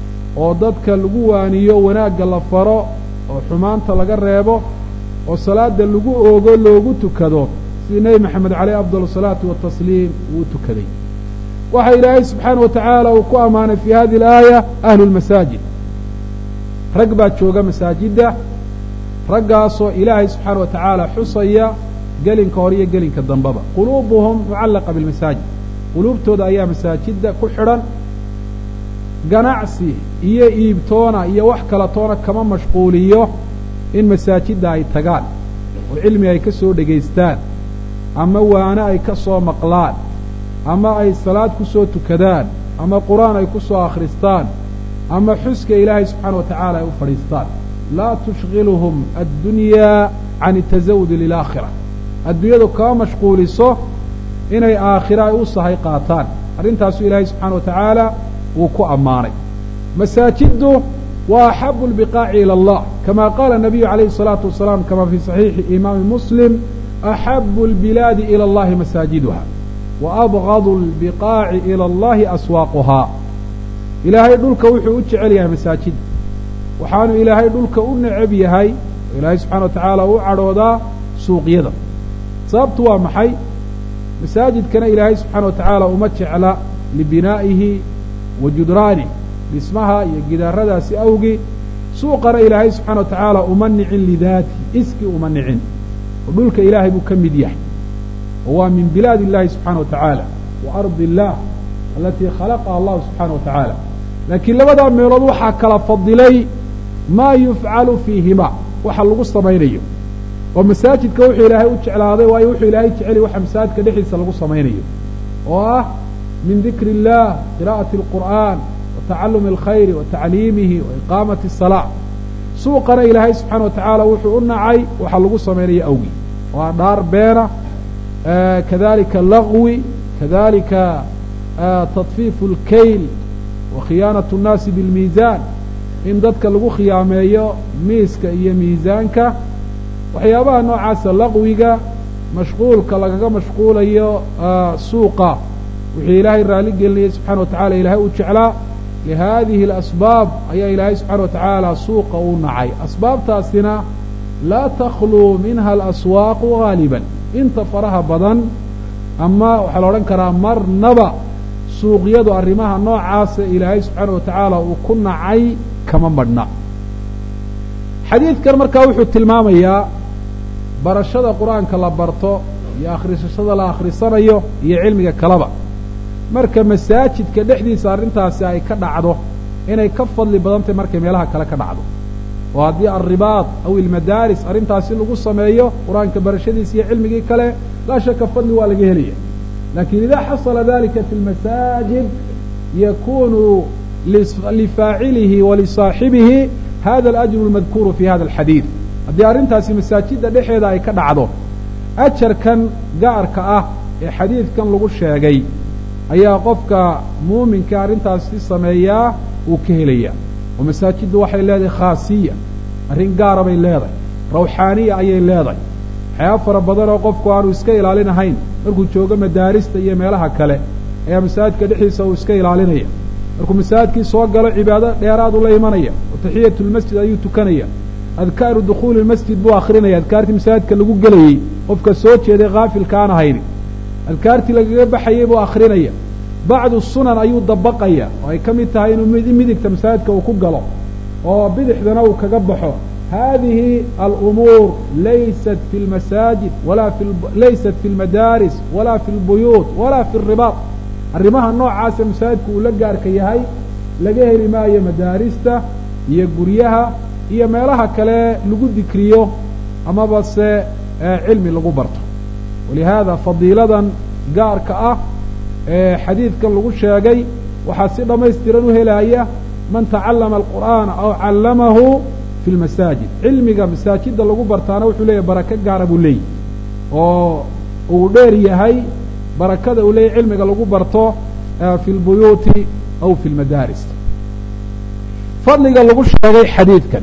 Speaker 1: oo dadka lagu waaniyo wanaagga la faro oo xumaanta laga reebo oo salaada lagu oogo loogu tukado sidii nebi maxamed caleyh afdal asalaatu watasliim uu tukaday waxa ilaahay subxaana wa tacaala uu ku ammaanay fi hadi alaaya ahlu lmasaajid rag baa jooga masaajidda raggaasoo ilaahay subxaana wa tacaala xusaya gelinka hore iyo gelinka dambaba quluubuhum mucallaqa bilmasaajid quluubtooda ayaa masaajidda ku xidhan ganacsi iyo iibtoona iyo wax kala toona kama mashquuliyo in masaajidda ay tagaan oo cilmi ay ka soo dhegaystaan ama waane ay ka soo maqlaan ama ay salaad ku soo tukadaan ama qur-aan ay ku soo akhristaan ama xuska ilaahay subxaana wa tacaala ay u fadhiistaan laa tushkiluhum addunyaa can itasawudi lilaakhira adduunyadu kama mashquuliso inay aakhira ay u sahay qaataan arrintaasuu ilaahay subxaana wa tacaala uu ku ammaanay masaajiddu waa axabu lbiqaaci ila allah kama qaala الnabiyu عalayhi الصalaaةu wasalaam kama fii صaxiixi imaami muslim axabu اlbilaadi ilى اllahi masaajiduha waabgadu اlbiqaaci ilى اllahi aswaaquhaa ilaahay dhulka wuxuu u jecel yahay masaajid waxaanu ilaahay dhulka u necab yahay oo ilaahay subxana wa tacaala u cadhoodaa suuqyada sababtu waa maxay masaajidkana ilaahay subxaana wa tacaala uma jecla libinaa'ihi wa judraanih dhismaha iyo gidaaradaasi awgi suuqana ilaahay subxana wa tacaala uma nicin lidaati iski uma nicin oo dhulka ilaahay buu ka mid yahay oo waa min bilaad illahi subxaana wa tacaala wa ardi illah alatii khalaqaha allahu subxaana wa tacaala laakiin labadaa meelood waxaa kala fadilay maa yufcalu fiihima waxa lagu samaynayo oo masaajidka wuxuu ilaahay u jeclaaday waayo wuxuu ilaahay jeceliy waxa masaajidka dhexdiisa lagu samaynayo oo ah min dikri illah qira'ati alqur'aan wa tacalumi alkhayri wa tacliimihi wa iqaamati asalaa suuqana ilaahay subxaana wa tacaala wuxuu u nacay waxa lagu samaynayo awgii waa dhaar beena kadalika lagwi kadalika tadfiifu اlkayl wa khiyaanaة الnaasi biاlmiisaan in dadka lagu khiyaameeyo miiska iyo miisaanka waxyaabaha noocaasa laqwiga mashquulka lagaga mashquulayo suuqa wuxuu ilaahay raali gelinayay subxana wa tacala ilaahay u jeclaa lihadihi اlasbaab ayaa ilaahay subxana wa tacaala suuqa u nacay asbaabtaasina laa takhluu minha alaswaaqu gaaliba inta faraha badan ama waxaa la odhan karaa marnaba suuqyadu arrimaha noocaasa ilaahay subxaana wa tacaala uu ku nacay kama madhna xadiidkan markaa wuxuu tilmaamayaa barashada qur-aanka la barto iyo akhrisashada la akhrisanayo iyo cilmiga kaleba marka masaajidka dhexdiisa arrintaasi ay ka dhacdo inay ka fadli badantahy markay meelaha kale ka dhacdo oo haddii alribaad aw ilmadaaris arrintaasi lagu sameeyo qur-aanka barashadiisa iyo cilmigii kale laa shaka fadli waa laga helaya lakin ida xasala dalika fi lmasaajid yakunu lifaacilihi walisaaxibihi hada alajru almadkuuru fi hada alxadiid haddii arrintaasi masaajidda dhexeeda ay ka dhacdo ajarkan gaarka ah ee xadiidkan lagu sheegay ayaa qofka muuminka arrintaasi sameeyaa uu ka helaya oo masaajiddu waxay leedahay khaasiya arrin gaara bay leedahay rawxaaniya ayay leedahay waxyaaba fara badan oo qofku aanu iska ilaalinahayn markuu joogo madaarista iyo meelaha kale ayaa masaajidka dhexdiisa uu iska ilaalinaya markuu masaajidkii soo galo cibaado dheeraadu la imanaya oo taxiyatu lmasjid ayuu tukanaya adkaaru dukhuuli lmasjid buu akrinaya adkaartii masaajidka lagu gelayey qofka soo jeeday kaafilka aan ahayni adkaartii lagaga baxayey buu akrinaya bacdu sunan ayuu dabaqaya oo ay ka mid tahay inuu midigta masaajidka uu ku galo oo bidixdana uu kaga baxo hadihi alumuur laysat fi lmasaajid walaa fi laysat fi lmadaaris walaa fi lbuyuut walaa fi ribaad arrimaha noocaasa masaajidku uu la gaarka yahay laga heli maayo madaarista iyo guryaha iyo meelaha kale lagu dikriyo amaba se cilmi lagu barto walihaada fadiiladan gaarka ah ee xadiidkan lagu sheegay waxaa si dhammaystiran u helaya man tacallama alqur'aana aw callamahu fi lmasaajid cilmiga masaajidda lagu bartaana wuxuu leeyahy barako gaara buu leeyahy oo uu dheer yahay barakada uu leeyahy cilmiga lagu barto fi lbuyuuti aw fi lmadaaris fadliga lagu sheegay xadiidkan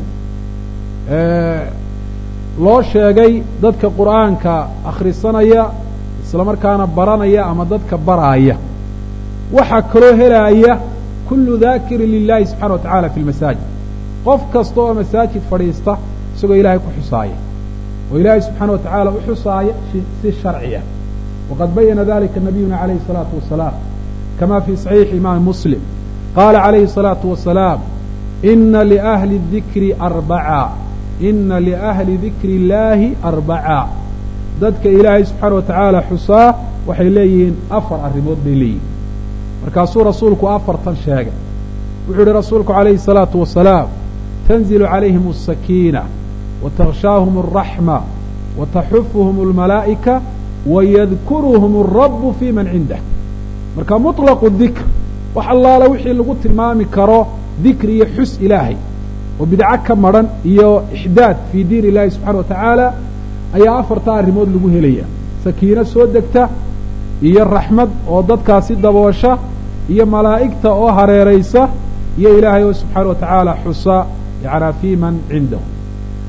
Speaker 1: loo sheegay dadka qur'aanka akhrisanaya isla markaana baranaya ama dadka baraaya waxaa kaloo helaaya kullu daakirin lilahi subxana wa tacala fi lmasaajid qof kasta oo masaajid fadhiista isagoo ilaahay ku xusaaya oo ilaahay subxaana wa tacaala u xusaaya si sharciya waqad bayana dalika nabiyuna calayhi الsalaatu wasalaam kama fi صaxiixi imaami muslim qaala calayhi الsalaatu wasalaam ina liahli dikri arbaca ina liahli dikri illaahi arbaca dadka ilaahay subxaana wa tacaala xusaa waxay leeyihiin afar arrimood bay leeyihin markaasuu rasuulku afartan sheegay wuxuu yihi rasuulku calayhi الsalaatu wasalaam tanzilu calayhim الsakiina watakhshaahum الraxma wataxufuhum اlmalaa'ika wayadkuruhum الrabu fi man cindah marka muطlaqu dikr wax allaala wixii lagu tilmaami karo dikri iyo xus ilaahay oo bidco ka madran iyo ixdaad fii diin illahi subxana wa tacaala ayaa afartaa arrimood lagu helaya sakiino soo degta iyo raxmad oo dadkaasi daboosha iyo malaa'igta oo hareeraysa iyo ilaahay oo subxaana wa tacaala xusa yacnaa fii man cindahu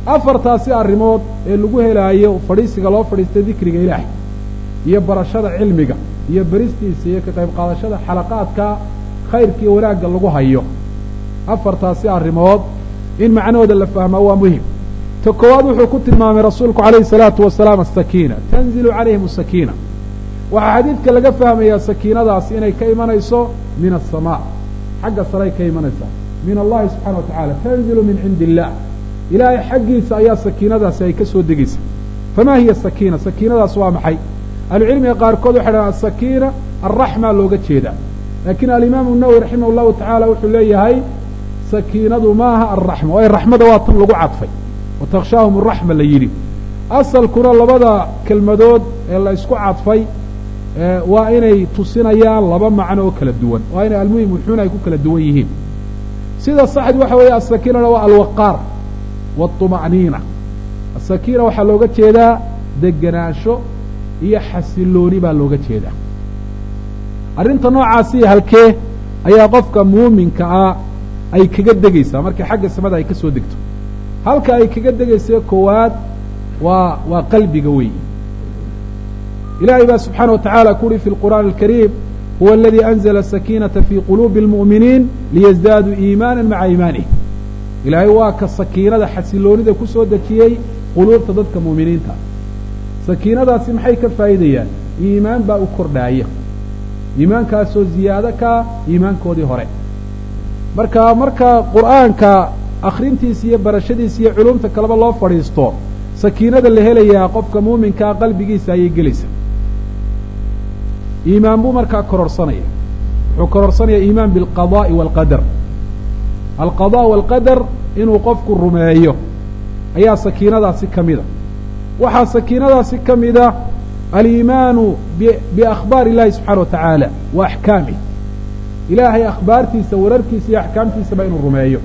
Speaker 1: afartaasi arrimood ee lagu helaayo fadhiisiga loo fadhiista dikriga ilaah iyo barashada cilmiga iyo beristiisa iyo ka qayb qaadashada xalaqaadka khayrkiiyo wanaagga lagu hayo afartaasi arrimood in macnahooda la fahmaa waa muhim ta koowaad wuxuu ku tilmaamay rasuulku calayhi salaatu wasalaam asakiina tanzilu calayhim asakiina waxaa xadiidka laga fahmayaa sakiinadaas inay ka imanayso min asamaa xagga saray ka imanaysaa min allahi subxana wa tacala tanzilu min cindi illah ilaahay xaggiisa ayaa sakiinadaasi ay ka soo degaysa famaa hiya sakiina sakiinadaas waa maxay ahlucilmiga qaarkood waxay dhahaan asakiina alraxma looga jeedaa laakiin alimaamu nawowi raximah llahu tacaala wuxuu leeyahay sakiinadu maaha alraxma waayo raxmada waa tan lagu cadfay wa takhshaahum araxma la yidhi asalkuna labada kelmadood ee la isku cadfay waa inay tusinayaan laba macno oo kala duwan waa inay almuhim wuxuuna ay ku kala duwan yihiin sida saxdi waxa weeye asakiinana waa alwaqaar wاطuma'niina asakiina waxaa looga jeedaa degenaansho iyo xasilooni baa looga jeedaa arrinta noocaasi halkee ayaa qofka muuminka ah ay kaga degaysaa markay xagga samada ay ka soo degto halka ay kaga degaysa koowaad waa waa qalbiga weyi ilahay baa subxaana wa tacala ku uhi fi lqur'aani alkariim huwa aladii anzla asakiinata fii quluubi اlmu'miniin liyasdaaduu iimaana maca iimanih ilaahay waa ka sakiinada xasiloonida ku soo dejiyey quluubta dadka muuminiinta sakiinadaasi maxay ka faa'iidayaan iimaan baa u kordhaaya iimaankaasoo ziyaado kaa iimaankoodii hore marka marka qur'aanka akhrintiisa iyo barashadiisa iyo culumta kaleba loo fadhiisto sakiinada la helayaa qofka muuminkaa qalbigiisa ayay gelaysa iimaan buu markaa kororsanaya wuxuu kororsanaya iimaan bialqadaa'i waalqadar alqadaa waalqadar inuu qofku rumeeyo ayaa sakiinadaasi ka mida waxaa sakiinadaasi ka mida aliimaanu biakhbaar illahi subxana wa tacaala wa axkaamih ilaahay akhbaartiisa wararkiisa iyo axkaamtiisaba inuu rumeeyo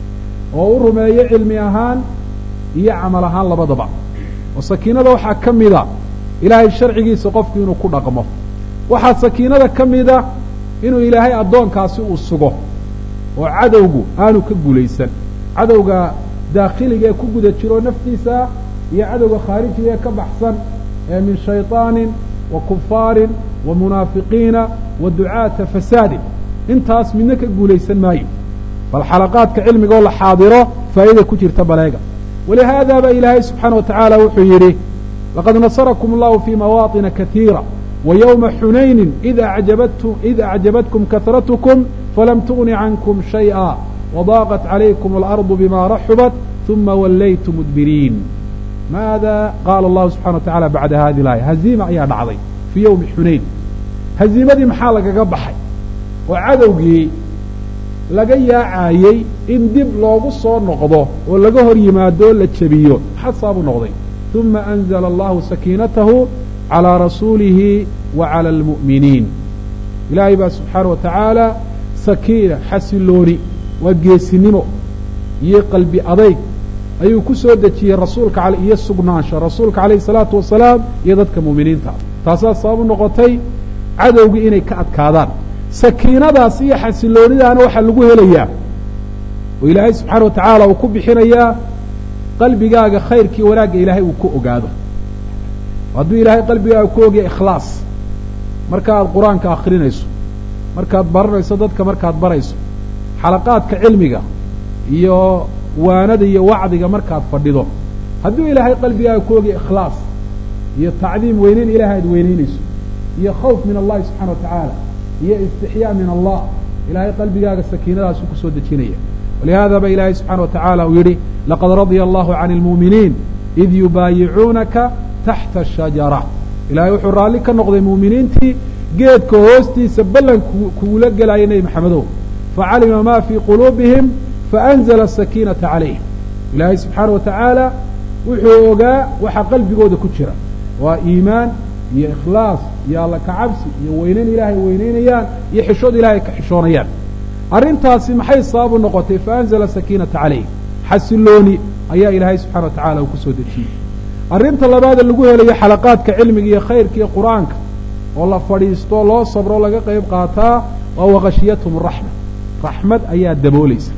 Speaker 1: oo u rumeeyo cilmi ahaan iyo camal ahaan labadaba oo sakiinada waxaa ka mida ilaahay sharcigiisa qofku inuu ku dhaqmo waxaa sakiinada ka mida inuu ilaahay addoonkaasi uu sugo oo cadowgu aanu ka guulaysan cadowga daakhiliga ee ku guda jiro naftiisa iyo cadowga khaarijiga ee ka baxsan ee min shayطaanin wa kufaarin wa munaafiqiina wa ducaata fasaadin intaas midna ka guulaysan maayo bal xalaqaadka cilmigaoo la xaadiro faa'ida ku jirta baleega walihaada ba ilaahay subxaana wa tacaala wuxuu yidhi laqad nasarakum allahu fii mawaaطina katiira wa ywma xunayni id acjabatkum kahratkum falam tugni cankum shayئa wadaaqat calaykum alardu bima raxubat uma wallaytum mudbiriin maada qaala allahu subxana wa tacala bacda hadi laaya haziima ayaa dhacday fii yowmi xunayn haziimadii maxaa lagaga baxay oo cadowgii laga yaacaayey in dib loogu soo noqdo oo laga hor yimaado o la jebiyo xasaabuu noqday uma anzla allahu sakiinatahu calىa rasuulihi wa calى almu'miniin ilaahay baa subxaana wa tacaala sakiina xasilooni waa geesinimo iyo qalbi adayg ayuu ku soo dejiyey rasuulka iyo sugnaansho rasuulka calayhi salaatu wasalaam iyo dadka muuminiinta taasaa sabab u noqotay cadowgii inay ka adkaadaan sakiinadaas iyo xasiloonidaana waxaa lagu helayaa oo ilaahay subxaana wa tacaala uu ku bixinayaa qalbigaaga khayrkii wanaagga ilaahay uu ku ogaado hadduu ilaahay qalbigaaga ku ogya ikhlaas marka aad qur-aanka akrinayso markaad baranayso dadka markaad barayso xalaqaadka cilmiga iyo waanada iyo wacdiga markaad fadhido hadduu ilaahay qalbigaaga ku ogya ikhlaas iyo tacdiim weyneyn ilahay aad weyneynayso iyo khawf min allahi subxana wa tacaala iyo istixyaa min allah ilaahay qalbigaaga sakiinadaasu kusoo dejinaya walihada ba ilaahay subxana wa tacaala uu yidhi laqad radya allahu can اlmuuminiin id yubaayicuunaka taxta ashajara ilahay wuxuu raalli ka noqday muuminiintii geedka hoostiisa ballan kugula gelaya nebi maxamedow facalima ma fii quluubihim faanzla asakiinata calayhim ilaahay subxaana wa tacaala wuxuu ogaa waxa qalbigooda ku jira waa iimaan iyo ikhlaas iyo alla kacabsi iyo weyneyn ilaahay weyneynayaan iyo xishood ilahay ka xishoonayaan arrintaasi maxay sabab u noqotay faanzla sakiinata calayhim xasilooni ayaa ilaahay subxana wa tacala uu kusoo dejiyey arrinta labaada lagu helayo xalaqaadka cilmiga iyo khayrka iyo qur-aanka oo la fadhiisto loo sabro laga qayb qaataa waa waqashiyathum raxma raxmad ayaa daboolaysa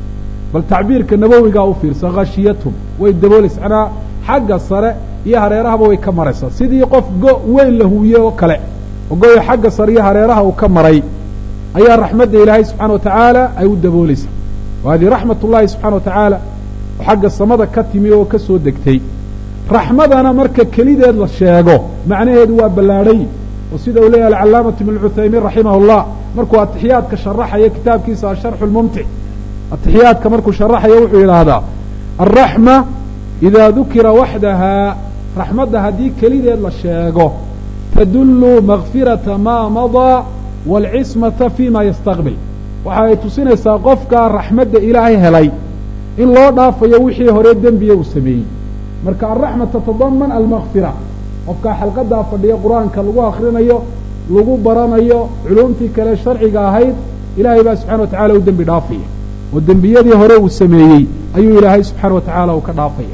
Speaker 1: bal tacbiirka nabowigaa u fiirsa khashiyatum way daboolaysa manaa xagga sare iyo hareerahaba way ka maraysaa sidii qof go weyn la huwiye oo kale oo goyo xagga sare iyo hareeraha uu ka maray ayaa raxmadda ilaahay subxana wa tacaala ay u daboolaysaa wa hadihi raxmat ullahi subxana wa tacaala oo xagga samada ka timi oo ka soo degtay raxmadana marka kelideed la sheego macnaheedu waa ballaadhay oo sida uu leeyahay alcalaamatu ibn cuthaymiin raximah llah markuu atixiyaadka sharaxayo kitaabkiisa asharxu lmumtic atixiyaadka markuu sharaxayo wuxuu yidhaahdaa alraxma idaa dukira waxdaha raxmadda haddii kelideed la sheego tadullu makfirata maa madaa waalcismata fi ma yastaqbil waxa ay tusinaysaa qofka raxmadda ilaahay helay in loo dhaafayo wixii hore dembiya uu sameeyey marka alraxma tatadaman almakfira qofkaa xalqadaa fadhiya qur-aanka lagu akrinayo lagu baranayo culumtii kale sharciga ahayd ilaahay baa subxana wa tacala u dembi dhaafaya oo dembiyadii hore uu sameeyey ayuu ilaahay subxaana wa tacaala uu ka dhaafaya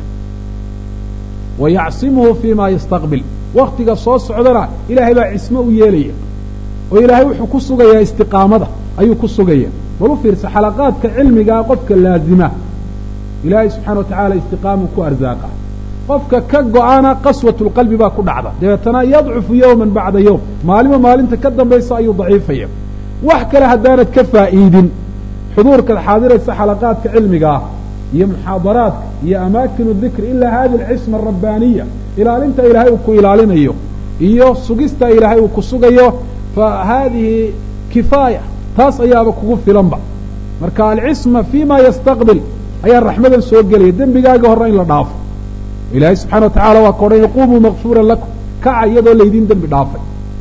Speaker 1: wa yacsimuhu fi ma yastaqbil waktiga soo socdana ilaahay baa cismo u yeelaya oo ilaahay wuxuu ku sugayaa istiqaamada ayuu ku sugaya bal u fiirsa xalaqaadka cilmigaa qofka laazima ilaahay subxana wa tacaala istiqaamu ku arzaaqa qofka ka go-ana qaswat lqalbi baa ku dhacda dabeetana yadcufu yowman bacda yowm maalimo maalinta ka dambaysa ayuu daciifaya wax kale haddaanad ka faa'iidin xuduurkaad xaadiraysa xalaqaadka cilmiga ah iyo muxaadaraadka iyo amaakinu dikri ilaa hadi alcisma arabbaniya ilaalinta ilaahay uu ku ilaalinayo iyo sugista ilaahay uu ku sugayo fa haadihi kifaaya taas ayaaba kugu filanba marka alcisma fi ma yastaqbil ayaa raxmadan soo gelaya dembigaaga horre in la dhaafo ilaahay subxana wa tacala waa ka odhan yaquumuu makfuuran lakum kaca iyadoo laydin dembi dhaafay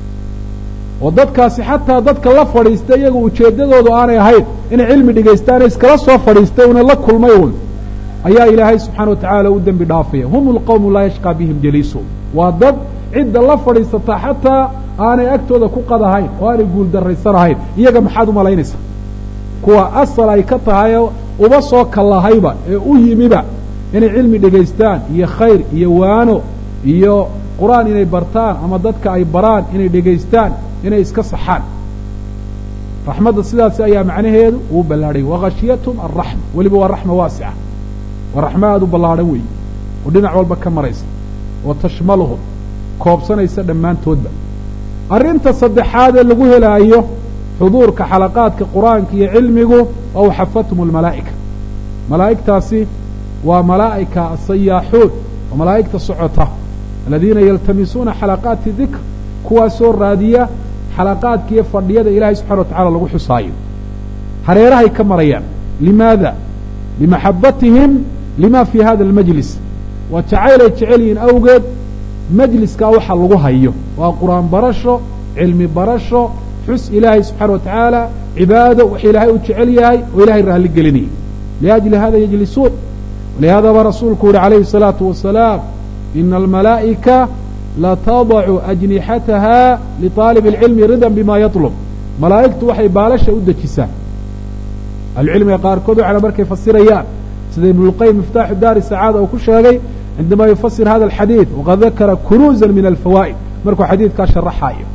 Speaker 1: oo dadkaasi xataa dadka la fadhiista iyaga ujeeddadoodu aanay ahayn inay cilmi dhegaystaane iskala soo fadhiistay una la kulmay un ayaa ilaahay subxaana wa tacaala u dembi dhaafaya hum lqawmu laa yashqaa bihim jaliisu waa dad cidda la fadhiisata xataa aanay agtooda ku qadahayn oo aanay guuldarraysanahayn iyaga maxaad umalaynaysaa kuwa asal ay ka tahayoo uba soo kallahayba ee u yimiba inay cilmi dhegaystaan iyo khayr iyo waano iyo qur-aan inay bartaan ama dadka ay baraan inay dhegaystaan inay iska saxaan raxmadda sidaasi ayaa macnaheedu uu ballaadhay wakhashiyatum alraxma weliba waa raxma waasica waa raxma aada u ballaadhan weeye oo dhinac walba ka maraysa oo tashmaluhum koobsanaysa dhammaantoodba arrinta saddexaad ee lagu helaayo xuduurka xalaqaadka qur-aanka iyo cilmigu oo xafathum almalaa'ika malaa'igtaasi waa malaa'ika asayaaxuun oo malaa'igta socota aladiina yaltamisuuna xalaqaati dikr kuwaasoo raadiya xalaqaadka iyo fadhiyada ilaahay subxana wa tacala lagu xusaayo hareerahay ka marayaan limaada limaxabatihim lima fii hada almajlis waa jacaylay jecel yihiin awgeed majliskaa waxa lagu hayo waa qur-aan barasho cilmi barasho xus ilaahay subxaana wa tacaala cibaado wax ilaahay uu jecel yahay oo ilahay raalli gelinaya liajli hada yajlisuun walihaadaba rasuulku yihi calayhi الsalaatu wasalaam ina almalaa'ika latadacu ajnixataha liطaalib اlcilmi ridan bima yaطlub malaa'igtu waxay baalasha u dejisaa ahlucilmiga qaarkood waxana markay fasirayaan sida ibn اlqayim miftaaxu daari sacaada uu ku sheegay cindama yufasir hada alxadiid waqad dakara kunuuza min alfawaa'id markuu xadiidkaa sharaxaayo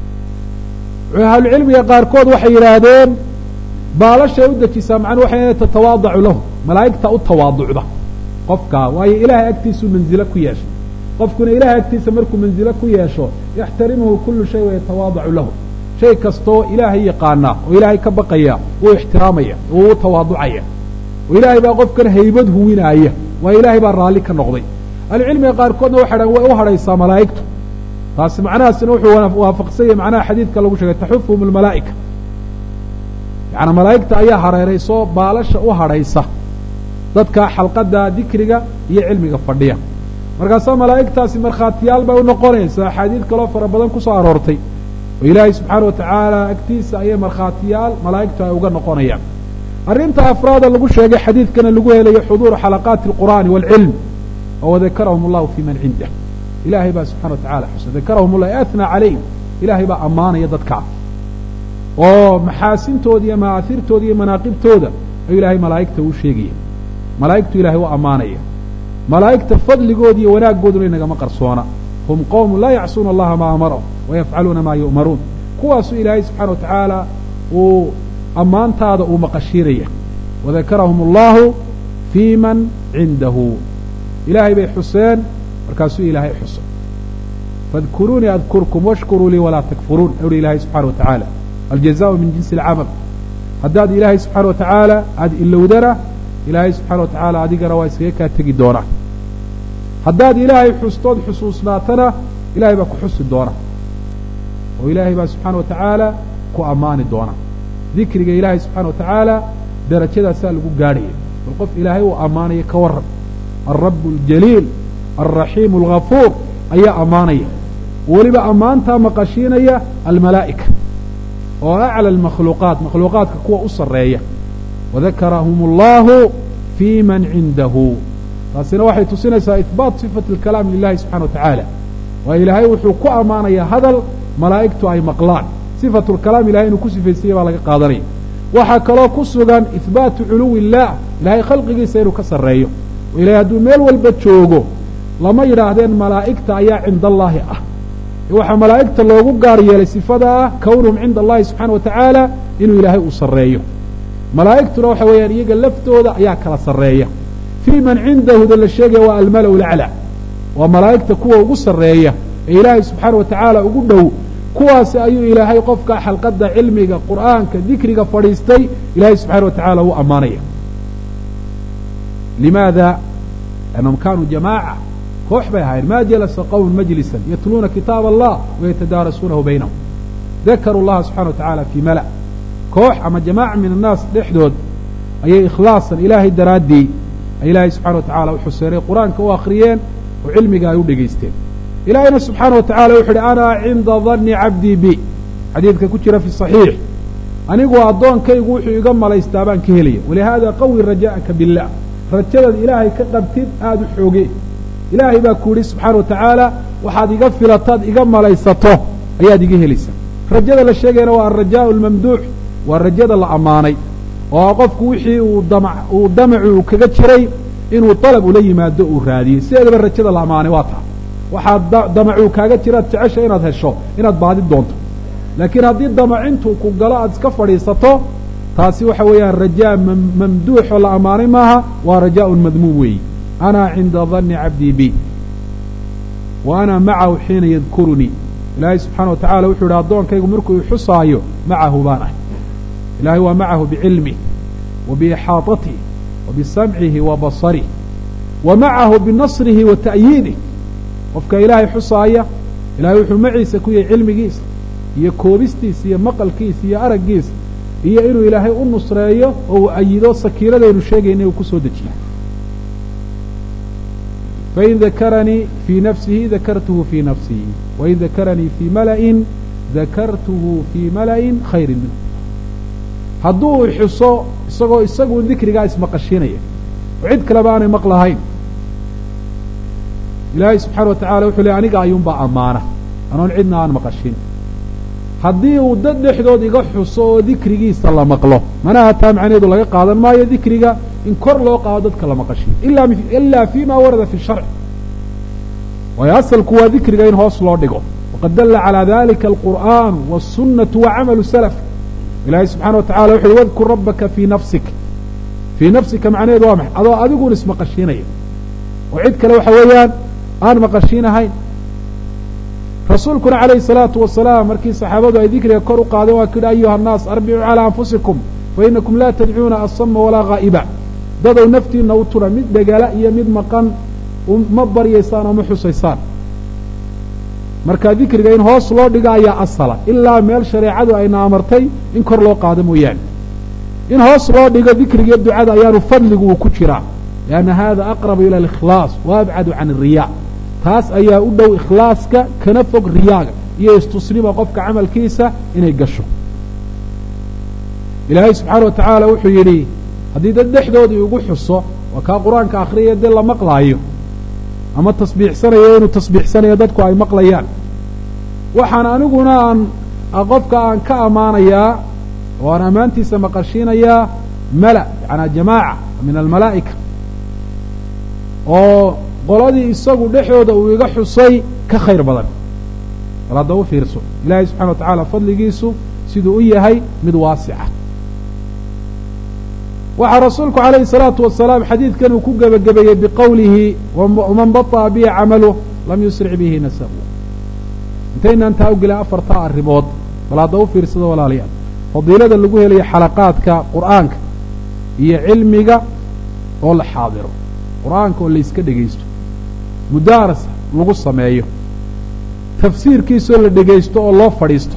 Speaker 1: ahlucilmiga qaarkood waxay yidhaahdeen baalashay u dejisaa macnuu waxay inay tatawaadacu lahu malaa'igta u tawaaducda qofkaa waayo ilaahay agtiisuu manzilo ku yeeshay qofkuna ilahay agtiisa markuu manzilo ku yeesho yaxtarimuhu kullu shay wayatawaadacu lahu shay kastoo ilaahay yaqaanaa oo ilaahay ka baqaya wuu ixtiraamaya oo uu tawaaducaya oo ilaahay baa qofkan haybad huwinaaya waayo ilaahay baa raalli ka noqday ahlucilmiga qaarkoodna waxay dhahan way u hadhaysaa malaa'igtu taasi macnahaasina wuxuu waafaqsanyay macnaha xadiidka lagu sheegay taxufuhum almalaa'ika yaani malaa'igta ayaa hareerayso baalasha u hadhaysa dadka xalqadda dikriga iyo cilmiga fadhiya markaasaa malaa'igtaasi markhaatiyaal bay u noqonaysa axaadiid kaloo fara badan ku soo aroortay oo ilaahay subxaana wa tacaala agtiisa ayay markhaatiyaal malaa'igtu ay uga noqonayaan arrinta afraada lagu sheegay xadiidkana lagu helayo xuduuru xalaqaati alqur'aani waalcilm oo wadakarahum allahu fii man cindah ilaahay baa subxana wa tacala xusa dakarahum allah atnaa calayhim ilaahay baa ammaanaya dadkaa oo maxaasintooda iyo ma'aahirtooda iyo manaaqibtooda ayuu ilaahay malaa'igta uu sheegaya malaa'igtu ilahay u ammaanaya malaa'igta fadligooda iyo wanaaggooduna inagama qarsoona hum qowmun laa yacsuuna allaha maa amarahum wayafcaluuna maa yu'maruun kuwaasuu ilaahay subxana wa tacaala uu ammaantaada uu maqashiinaya wadakarahum allahu fii man cindahu ilaahay bay xuseen markaasuu ilaahay xuso fadkuruunii adkurkum washkuruu lii walaa takfuruun uhi ilaahay subxana wa tacaala aljazaau min jinsi alcamal haddaad ilaahay subxaana wa tacaala aada ilowdana ilaahay subxaana wa tacaala adigana waa iskaga kaa tegi doonaa haddaad ilaahay xustood xusuusnaatana ilahay baa ku xusi doona oo ilaahay baa subxaana wa tacaala ku ammaani doona dikriga ilaahay subxaana wa tacaala darajadaasaa lagu gaadhaya bal qof ilaahay uu ammaanaya ka waran alrabu aljaliil alraxiimu alghafuur ayaa ammaanaya weliba ammaantaa maqashiinaya almalaa'ika oo aclى اmakhluuqaat makhluuqaadka kuwa u sarreeya wadakarahum اllahu fii man cindahu taasina waxay tusinaysaa ihbaat sifati اlkalaam lilahi subxana wa tacaala waa ilaahay wuxuu ku ammaanayaa hadal malaa'igtu ay maqlaan sifatu lkalaam ilahay inuu ku sifaysaya baa laga qaadanaya waxaa kaloo ku sugan ihbaatu culuwi illah ilahay khalqigiisa inuu ka sarreeyo oo ilahay hadduu meel walba joogo lama yidhaahdeen malaa'igta ayaa cinda allaahi ah waxaa malaa'igta loogu gaar yeelay sifada ah kownuhum cinda allahi subxana wa tacaala inuu ilaahay uu sarreeyo malaa'igtuna waxa weeyaan iyaga laftooda ayaa kala sarreeya fii man cindahuda la sheegaya waa almala' laclى waa malaa'igta kuwa ugu sarreeya ee ilaahay subxaana wa tacaala ugu dhow kuwaasi ayuu ilaahay qofka xalqadda cilmiga qur'aanka dikriga fadhiistay ilaahay subxana wa tacaala u ammaanaya limaada annahum kaanuu jamaaca koox bay ahaayeen ma jalasa qowm majlisan yatluuna kitaab allah wayatadaarasuunahu baynahum dakaruu llaha subxana wa tacaala fii mala koox ama jamaaca min annaas dhexdood ayay ikhlaasan ilaahay daraaddii ay ilaahay subxana wa tacala u xuseenay qur-aanka u akhriyeen oo cilmiga ay u dhegaysteen ilaahayna subxaana wa tacala wuxu uhi ana cinda danni cabdii bi xadiidka ku jira fi saxiix anigu addoonkaygu wuxuu iga malaystaa baan ka helaya walihaada qawi raja'aka billah rajadaad ilaahay ka qabtid aada u xooge ilaahay baa ku yidhi subxaana wa tacaala waxaad iga filataad iga malaysato ayaad iga helaysaa rajada la sheegayana waa alrajaau almamduux waa rajada la ammaanay oo qofku wixii uu dama uu damacu uu kaga jiray inuu dalab ula yimaado uu raadiyey sideedaba rajada la ammaanay waa taa waxaad damacuu kaaga jiraad jecesha inaad hesho inaad baadi doonto laakiin haddii damacintuu ku galo aad iska fadhiisato taasi waxa weeyaan rajaa mamduuxoo la ammaanay maaha waa rajaaun madmuum weeyi ana cinda danni cabdii bi wa ana macahu xiina yadkurunii ilaahay subxaana wa tacala wuxuu yidhi addoonkaygu markuu ixusaayo macahu baan ahay ilahay waa macahu bicilmih wa biixaaطatih wa bisamcihi wa basarih wa macahu binasrihi wa ta'yiidih qofka ilaahay xusaaya ilahay wuxuu maciisa ku yahay cilmigiisa iyo koobistiisa iyo maqalkiisa iyo araggiisa iyo inuu ilaahay u nusreeyo oo uu ayido sakiiradaynu sheegayna uu ku soo dejiyo fain dakaranii fii nafsihi dakartuhu fii nafsii wain dakaranii fii mala'in dakartuhu fii mala'in khayrin minhu hadduu xuso isagoo isaguun dikrigaa ismaqashiinaya oo cid kaleba aanay maqlahayn ilaahay subxaana wa tacala wuxuu ley aniga ayuunbaa ammaana anoon cidna aan maqashin haddii uu dad dhexdood iga xuso oo dikrigiisa la maqlo manaha taa macnaheedu laga qaadan maayo dikriga in kor loo qaado dadka la maqashiyo ila fi ma warada fi sharc waayo asalku waa dikriga in hoos loo dhigo waqad dalla calaa dalika alqur'aanu wالsunaةu wa camalu salaf ilahay subxana wa tacala wuxu uhi wadkur rabbaka fii nafsik fii nafsika macnaheedu waa maxay adoo adiguun ismaqashiinaya oo cid kale waxa weeyaan aan maqashiinahayn rasuulkuna calayhi salaatu wasalaam markii saxaabadu ay dikriga kor u qaadeen waa kidhi ayuha annaas arbicuu calaa anfusikum fa inakum laa tadcuuna asama walaa haa'iba dadow naftiinna u tuna mid dhegala iyo mid maqan ma baryaysaan oo ma xusaysaan marka dikriga in hoos loo dhigo ayaa asala ilaa meel shareecadu ayna amartay in kor loo qaado mooyaane in hoos loo dhigo dikriga iyo ducada ayaanu fadligu uu ku jiraa lianna hada aqrabu ila alikhlaas wa abcadu can alriyaa taas ayaa u dhow ikhlaaska kana fog riyaaga iyo istusnima qofka camalkiisa inay gasho ilaahay subxaana wa tacaala wuxuu yidhi haddii dad dhexdoodii ugu xuso waa kaa qur-aanka akhriyaya dee la maqlaayo ama tasbiixsanayo inuu tasbiixsanayo dadku ay maqlayaan waxaan aniguna aan qofka aan ka ammaanayaa oo aan ammaantiisa maqashiinayaa mala yacanaa jamaaca min almalaa'ika oo qoladii isagu dhexdooda uu iga xusay ka khayr badan bal hadda u fiirso ilaahay subxana wa tacaala fadligiisu siduu u yahay mid waasica waxaa rasuulku calayhi salaatu wasalaam xadiidkan uu ku gebagabeeyey biqowlihi waman baطa'a bihi camaluh lam yusric bihi nasabu intaynaan taa u gelin afartaa arrimood bal hadda u fiirsado walaalayaal fadiilada lagu helayo xalaqaadka qur'aanka iyo cilmiga oo la xaadiro qur'aanka oo layska dhegaysto mudaaras lagu sameeyo tafsiirkiisoo la dhegaysto oo loo fadhiisto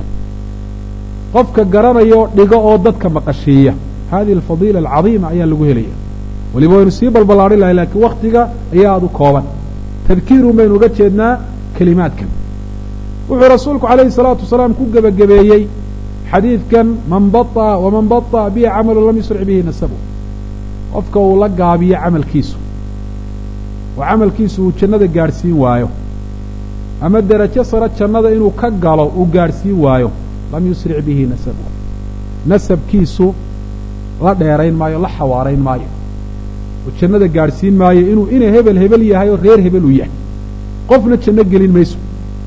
Speaker 1: qofka garanaya oo dhigo oo dadka maqashiiya hadihi alfadiila alcadiima ayaa lagu helaya weliba waynu sii balballaadhin lahay laakiin waktiga ayaa aada u kooban tadkiirun baynu uga jeednaa kelimaadkan wuxuu rasuulku calayhi salaatu wasalaam ku gebagabeeyey xadiidkan man baطa waman baطa'a bihi camalu lam yusric bihi nasabu qofka uu la gaabiyo camalkiisu oo camalkiisu uu jannada gaadhsiin waayo ama derajo sare jannada inuu ka galo uu gaadhsiin waayo lam yusric bihi nasabu nasabkiisu la dheerayn maayo la xawaarayn maayo oo jannada gaadhsiin maayo inuu ina hebel hebel yahay oo reer hebel uu yahay qofna janno gelin mayso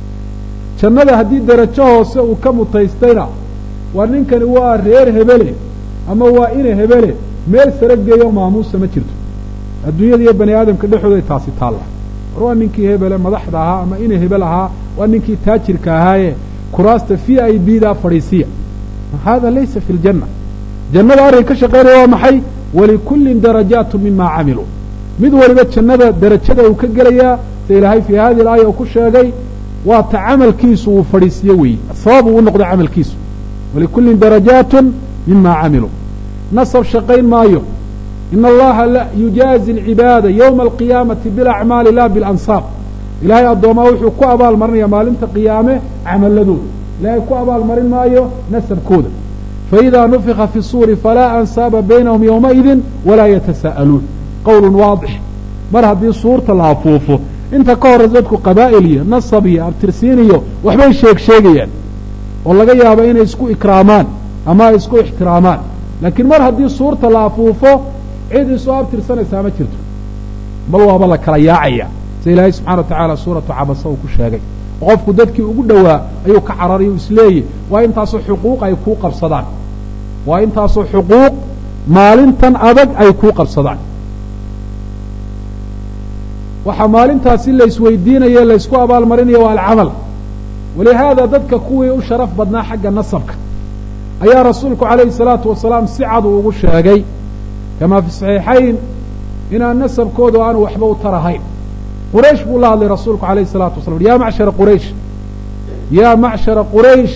Speaker 1: jannada haddii derajo hoose uu ka mutaystayna waa ninkani waa reer hebele ama waa ina hebele meel sare geeyo maamuusa ma jirto adduunyada iyo bani aadamka dhexooday taasi taalla war waa ninkii hebele madaxda ahaa ama ina hebel ahaa waa ninkii taajirka ahaaye kuraasta v i b daa fadhiisiya hada laysa fi ljanna jannada arrin ka shaqaynaya waa maxay walikullin darajaatu mima camiluu mid waliba jannada derajada uu ka gelayaa sa ilaahay fii hadihi alaaya uu ku sheegay waa ta camalkiisu uu fadhiisiyo weeye sabab uu u noqdo camalkiisu walikullin darajaatun mima camiluu nasab shaqayn maayo ina allaha yujaazi alcibaada yowma alqiyaamati bilacmaali la bilansaab ilaahay addoomaa wuxuu ku abaal marinaya maalinta qiyaame camaladooda ilaahay ku abaal marin maayo nasabkooda faidaa nufika fi suuri falaa ansaaba baynahum yowmaidin walaa yatasaa'aluun qowlun waadix mar haddii suurta la afuufo inta ka horraysa dadku qabaa'il iyo nasab iyo abtirsiin iyo waxbay sheeg sheegayaan oo laga yaabo inay isku ikraamaan ama ay isku ixtiraamaan laakiin mar haddii suurta la afuufo cid isoo abtirsanaysaa ma jirto bal waaba la kala yaacaya sida ilaahay subxana wa tacaala suuratu cabasa uu ku sheegay oo qofku dadkii ugu dhowaa ayuu ka cararayo isleeyahy waa intaasoo xuquuq ay kuu qabsadaan waa intaasoo xuquuq maalintan adag ay kuu qabsadaan waxaa maalintaasi la isweydiinayo laysku abaalmarinayo waa alcamal walihaada dadka kuwii u sharaf badnaa xagga nasabka ayaa rasuulku calayhi salaatu wasalaam si cad uu ugu sheegay kamaa fi saxiixayn inaan nasabkoodu aanu waxba u tarahayn quraysh buu la hadlay rasuulku alayh الsalatu wasalam ya macshara quraysh ya macshara quraysh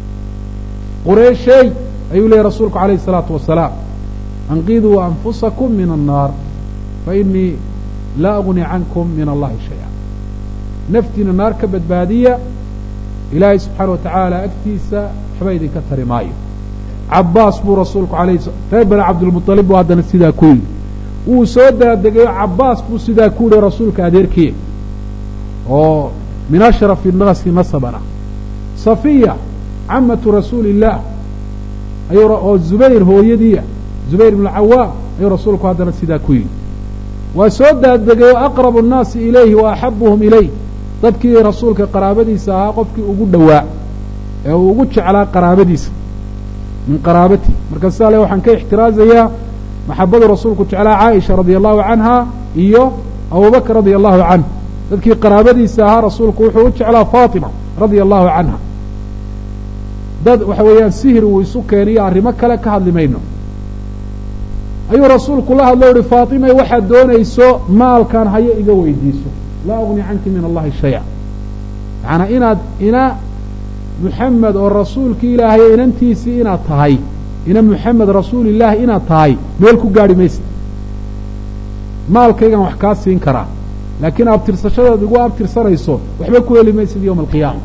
Speaker 1: qurayshay ayuu leeyay rasuulku alayh الsalaatu wasalaam anqiduu anfusakum min الnaar fainii laa agni cankum min allahi shaya naftiina naar ka badbaadiya ilaahay subxaana wa tacaala agtiisa waxba idinka tari maayo cabaas buu rasuulku alayh reer bani cabdilmuطalib buu haddana sidaa ku yidhi wuu soo daadegayo cabaas buu sidaa ku yihi rasuulka adeerkiya oo min ashrafi nasi nasabana safiya camatu rasuuli illaah oo zubayr hooyadiia zubayr ibnu cawaam ayuu rasuulku haddana sidaa ku yidhi waa soo daadegayo aqrabu nnaasi ilayhi wa axabuhum ilayh dadkii rasuulka qaraabadiisa ahaa qofkii ugu dhowaa ee uu ugu jeclaa qaraabadiisa min qaraabati marka sidaa le waxaan ka ixtiraazayaa maxabadu rasuulku jeclaa caaisha radia allahu canha iyo abubakr radia allahu canh dadkii qaraabadiisa ahaa rasuulku wuxuu u jeclaa faatima radia allahu canha dad waxa weeyaan sihir uu isu keeniyo arrimo kale ka hadli mayno ayuu rasuulku la hadlo uhi faatimay waxaad doonayso maalkaan hayo iga weydiiso laa ugni canki min allahi shaya macanaa inaad ina muxamed oo rasuulkii ilaahay inantiisii inaad tahay ina muxamed rasuulillaahi inaad tahay meel ku gaadhi maysa maalkaygan wax kaa siin karaa laakiin abtirsashadaad igu abtirsanayso waxba ku heli maysid yowma alqiyaama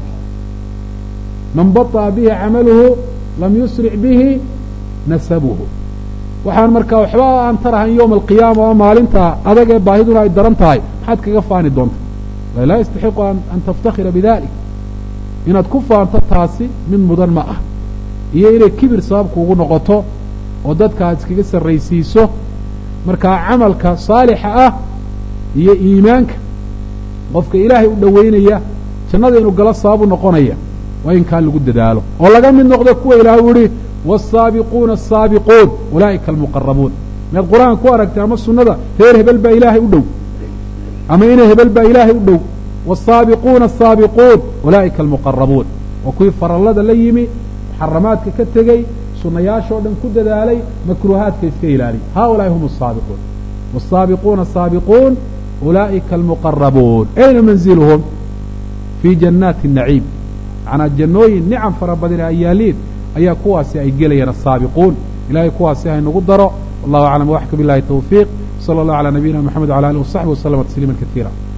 Speaker 1: man baطa'a bihi camaluhu lam yusric bihi nasabuhu waxaan markaa waxba aan tarahayn yowma alqiyaama oo maalinta adag ee baahiduna ay daran tahay maxaad kaga faani doonta laa yastaxiqu an taftakhira bidalik inaad ku faanto taasi mid mudan ma ah iyo inay kibir sababkuugu noqoto oo dadka aad iskaga sarraysiiso markaa camalka saalixa ah iyo iimaanka qofka ilaahay u dhowaynaya jannada inuu galo sababu noqonaya waa in kaa lagu dadaalo oo laga mid noqdo kuwa ilaahay u yihi waasaabiquuna asaabiquun ulaa'ika almuqarabuun miyaad qur-aanka ku aragtay ama sunnada reer hebel baa ilaahay u dhow ama ina hebel baa ilaahay u dhow والsaabiquuna الsaabiquun ulaa'ika almuqarabuun waa kuwii farallada la yimi muxaramaadka ka tegey sunayaashoo dhan ku dadaalay makruuhaadka iska ilaaliy haؤulaaءi hum الsaabiquun والsaabiquuna الsaabiquun ulaa'ika almuqarabuun ayna manzilhum fii jannaati الnaciim macnaa jannooyin nicam fara badan ay yaaliin ayaa kuwaasi ay gelayaan asaabiquun ilahay kuwaasi haynagu daro wallahu aclam waxka bilahi tawfiiq salى اllah alى nabiyina mxamed wala alih wasaxbi waslama tasliima kaiira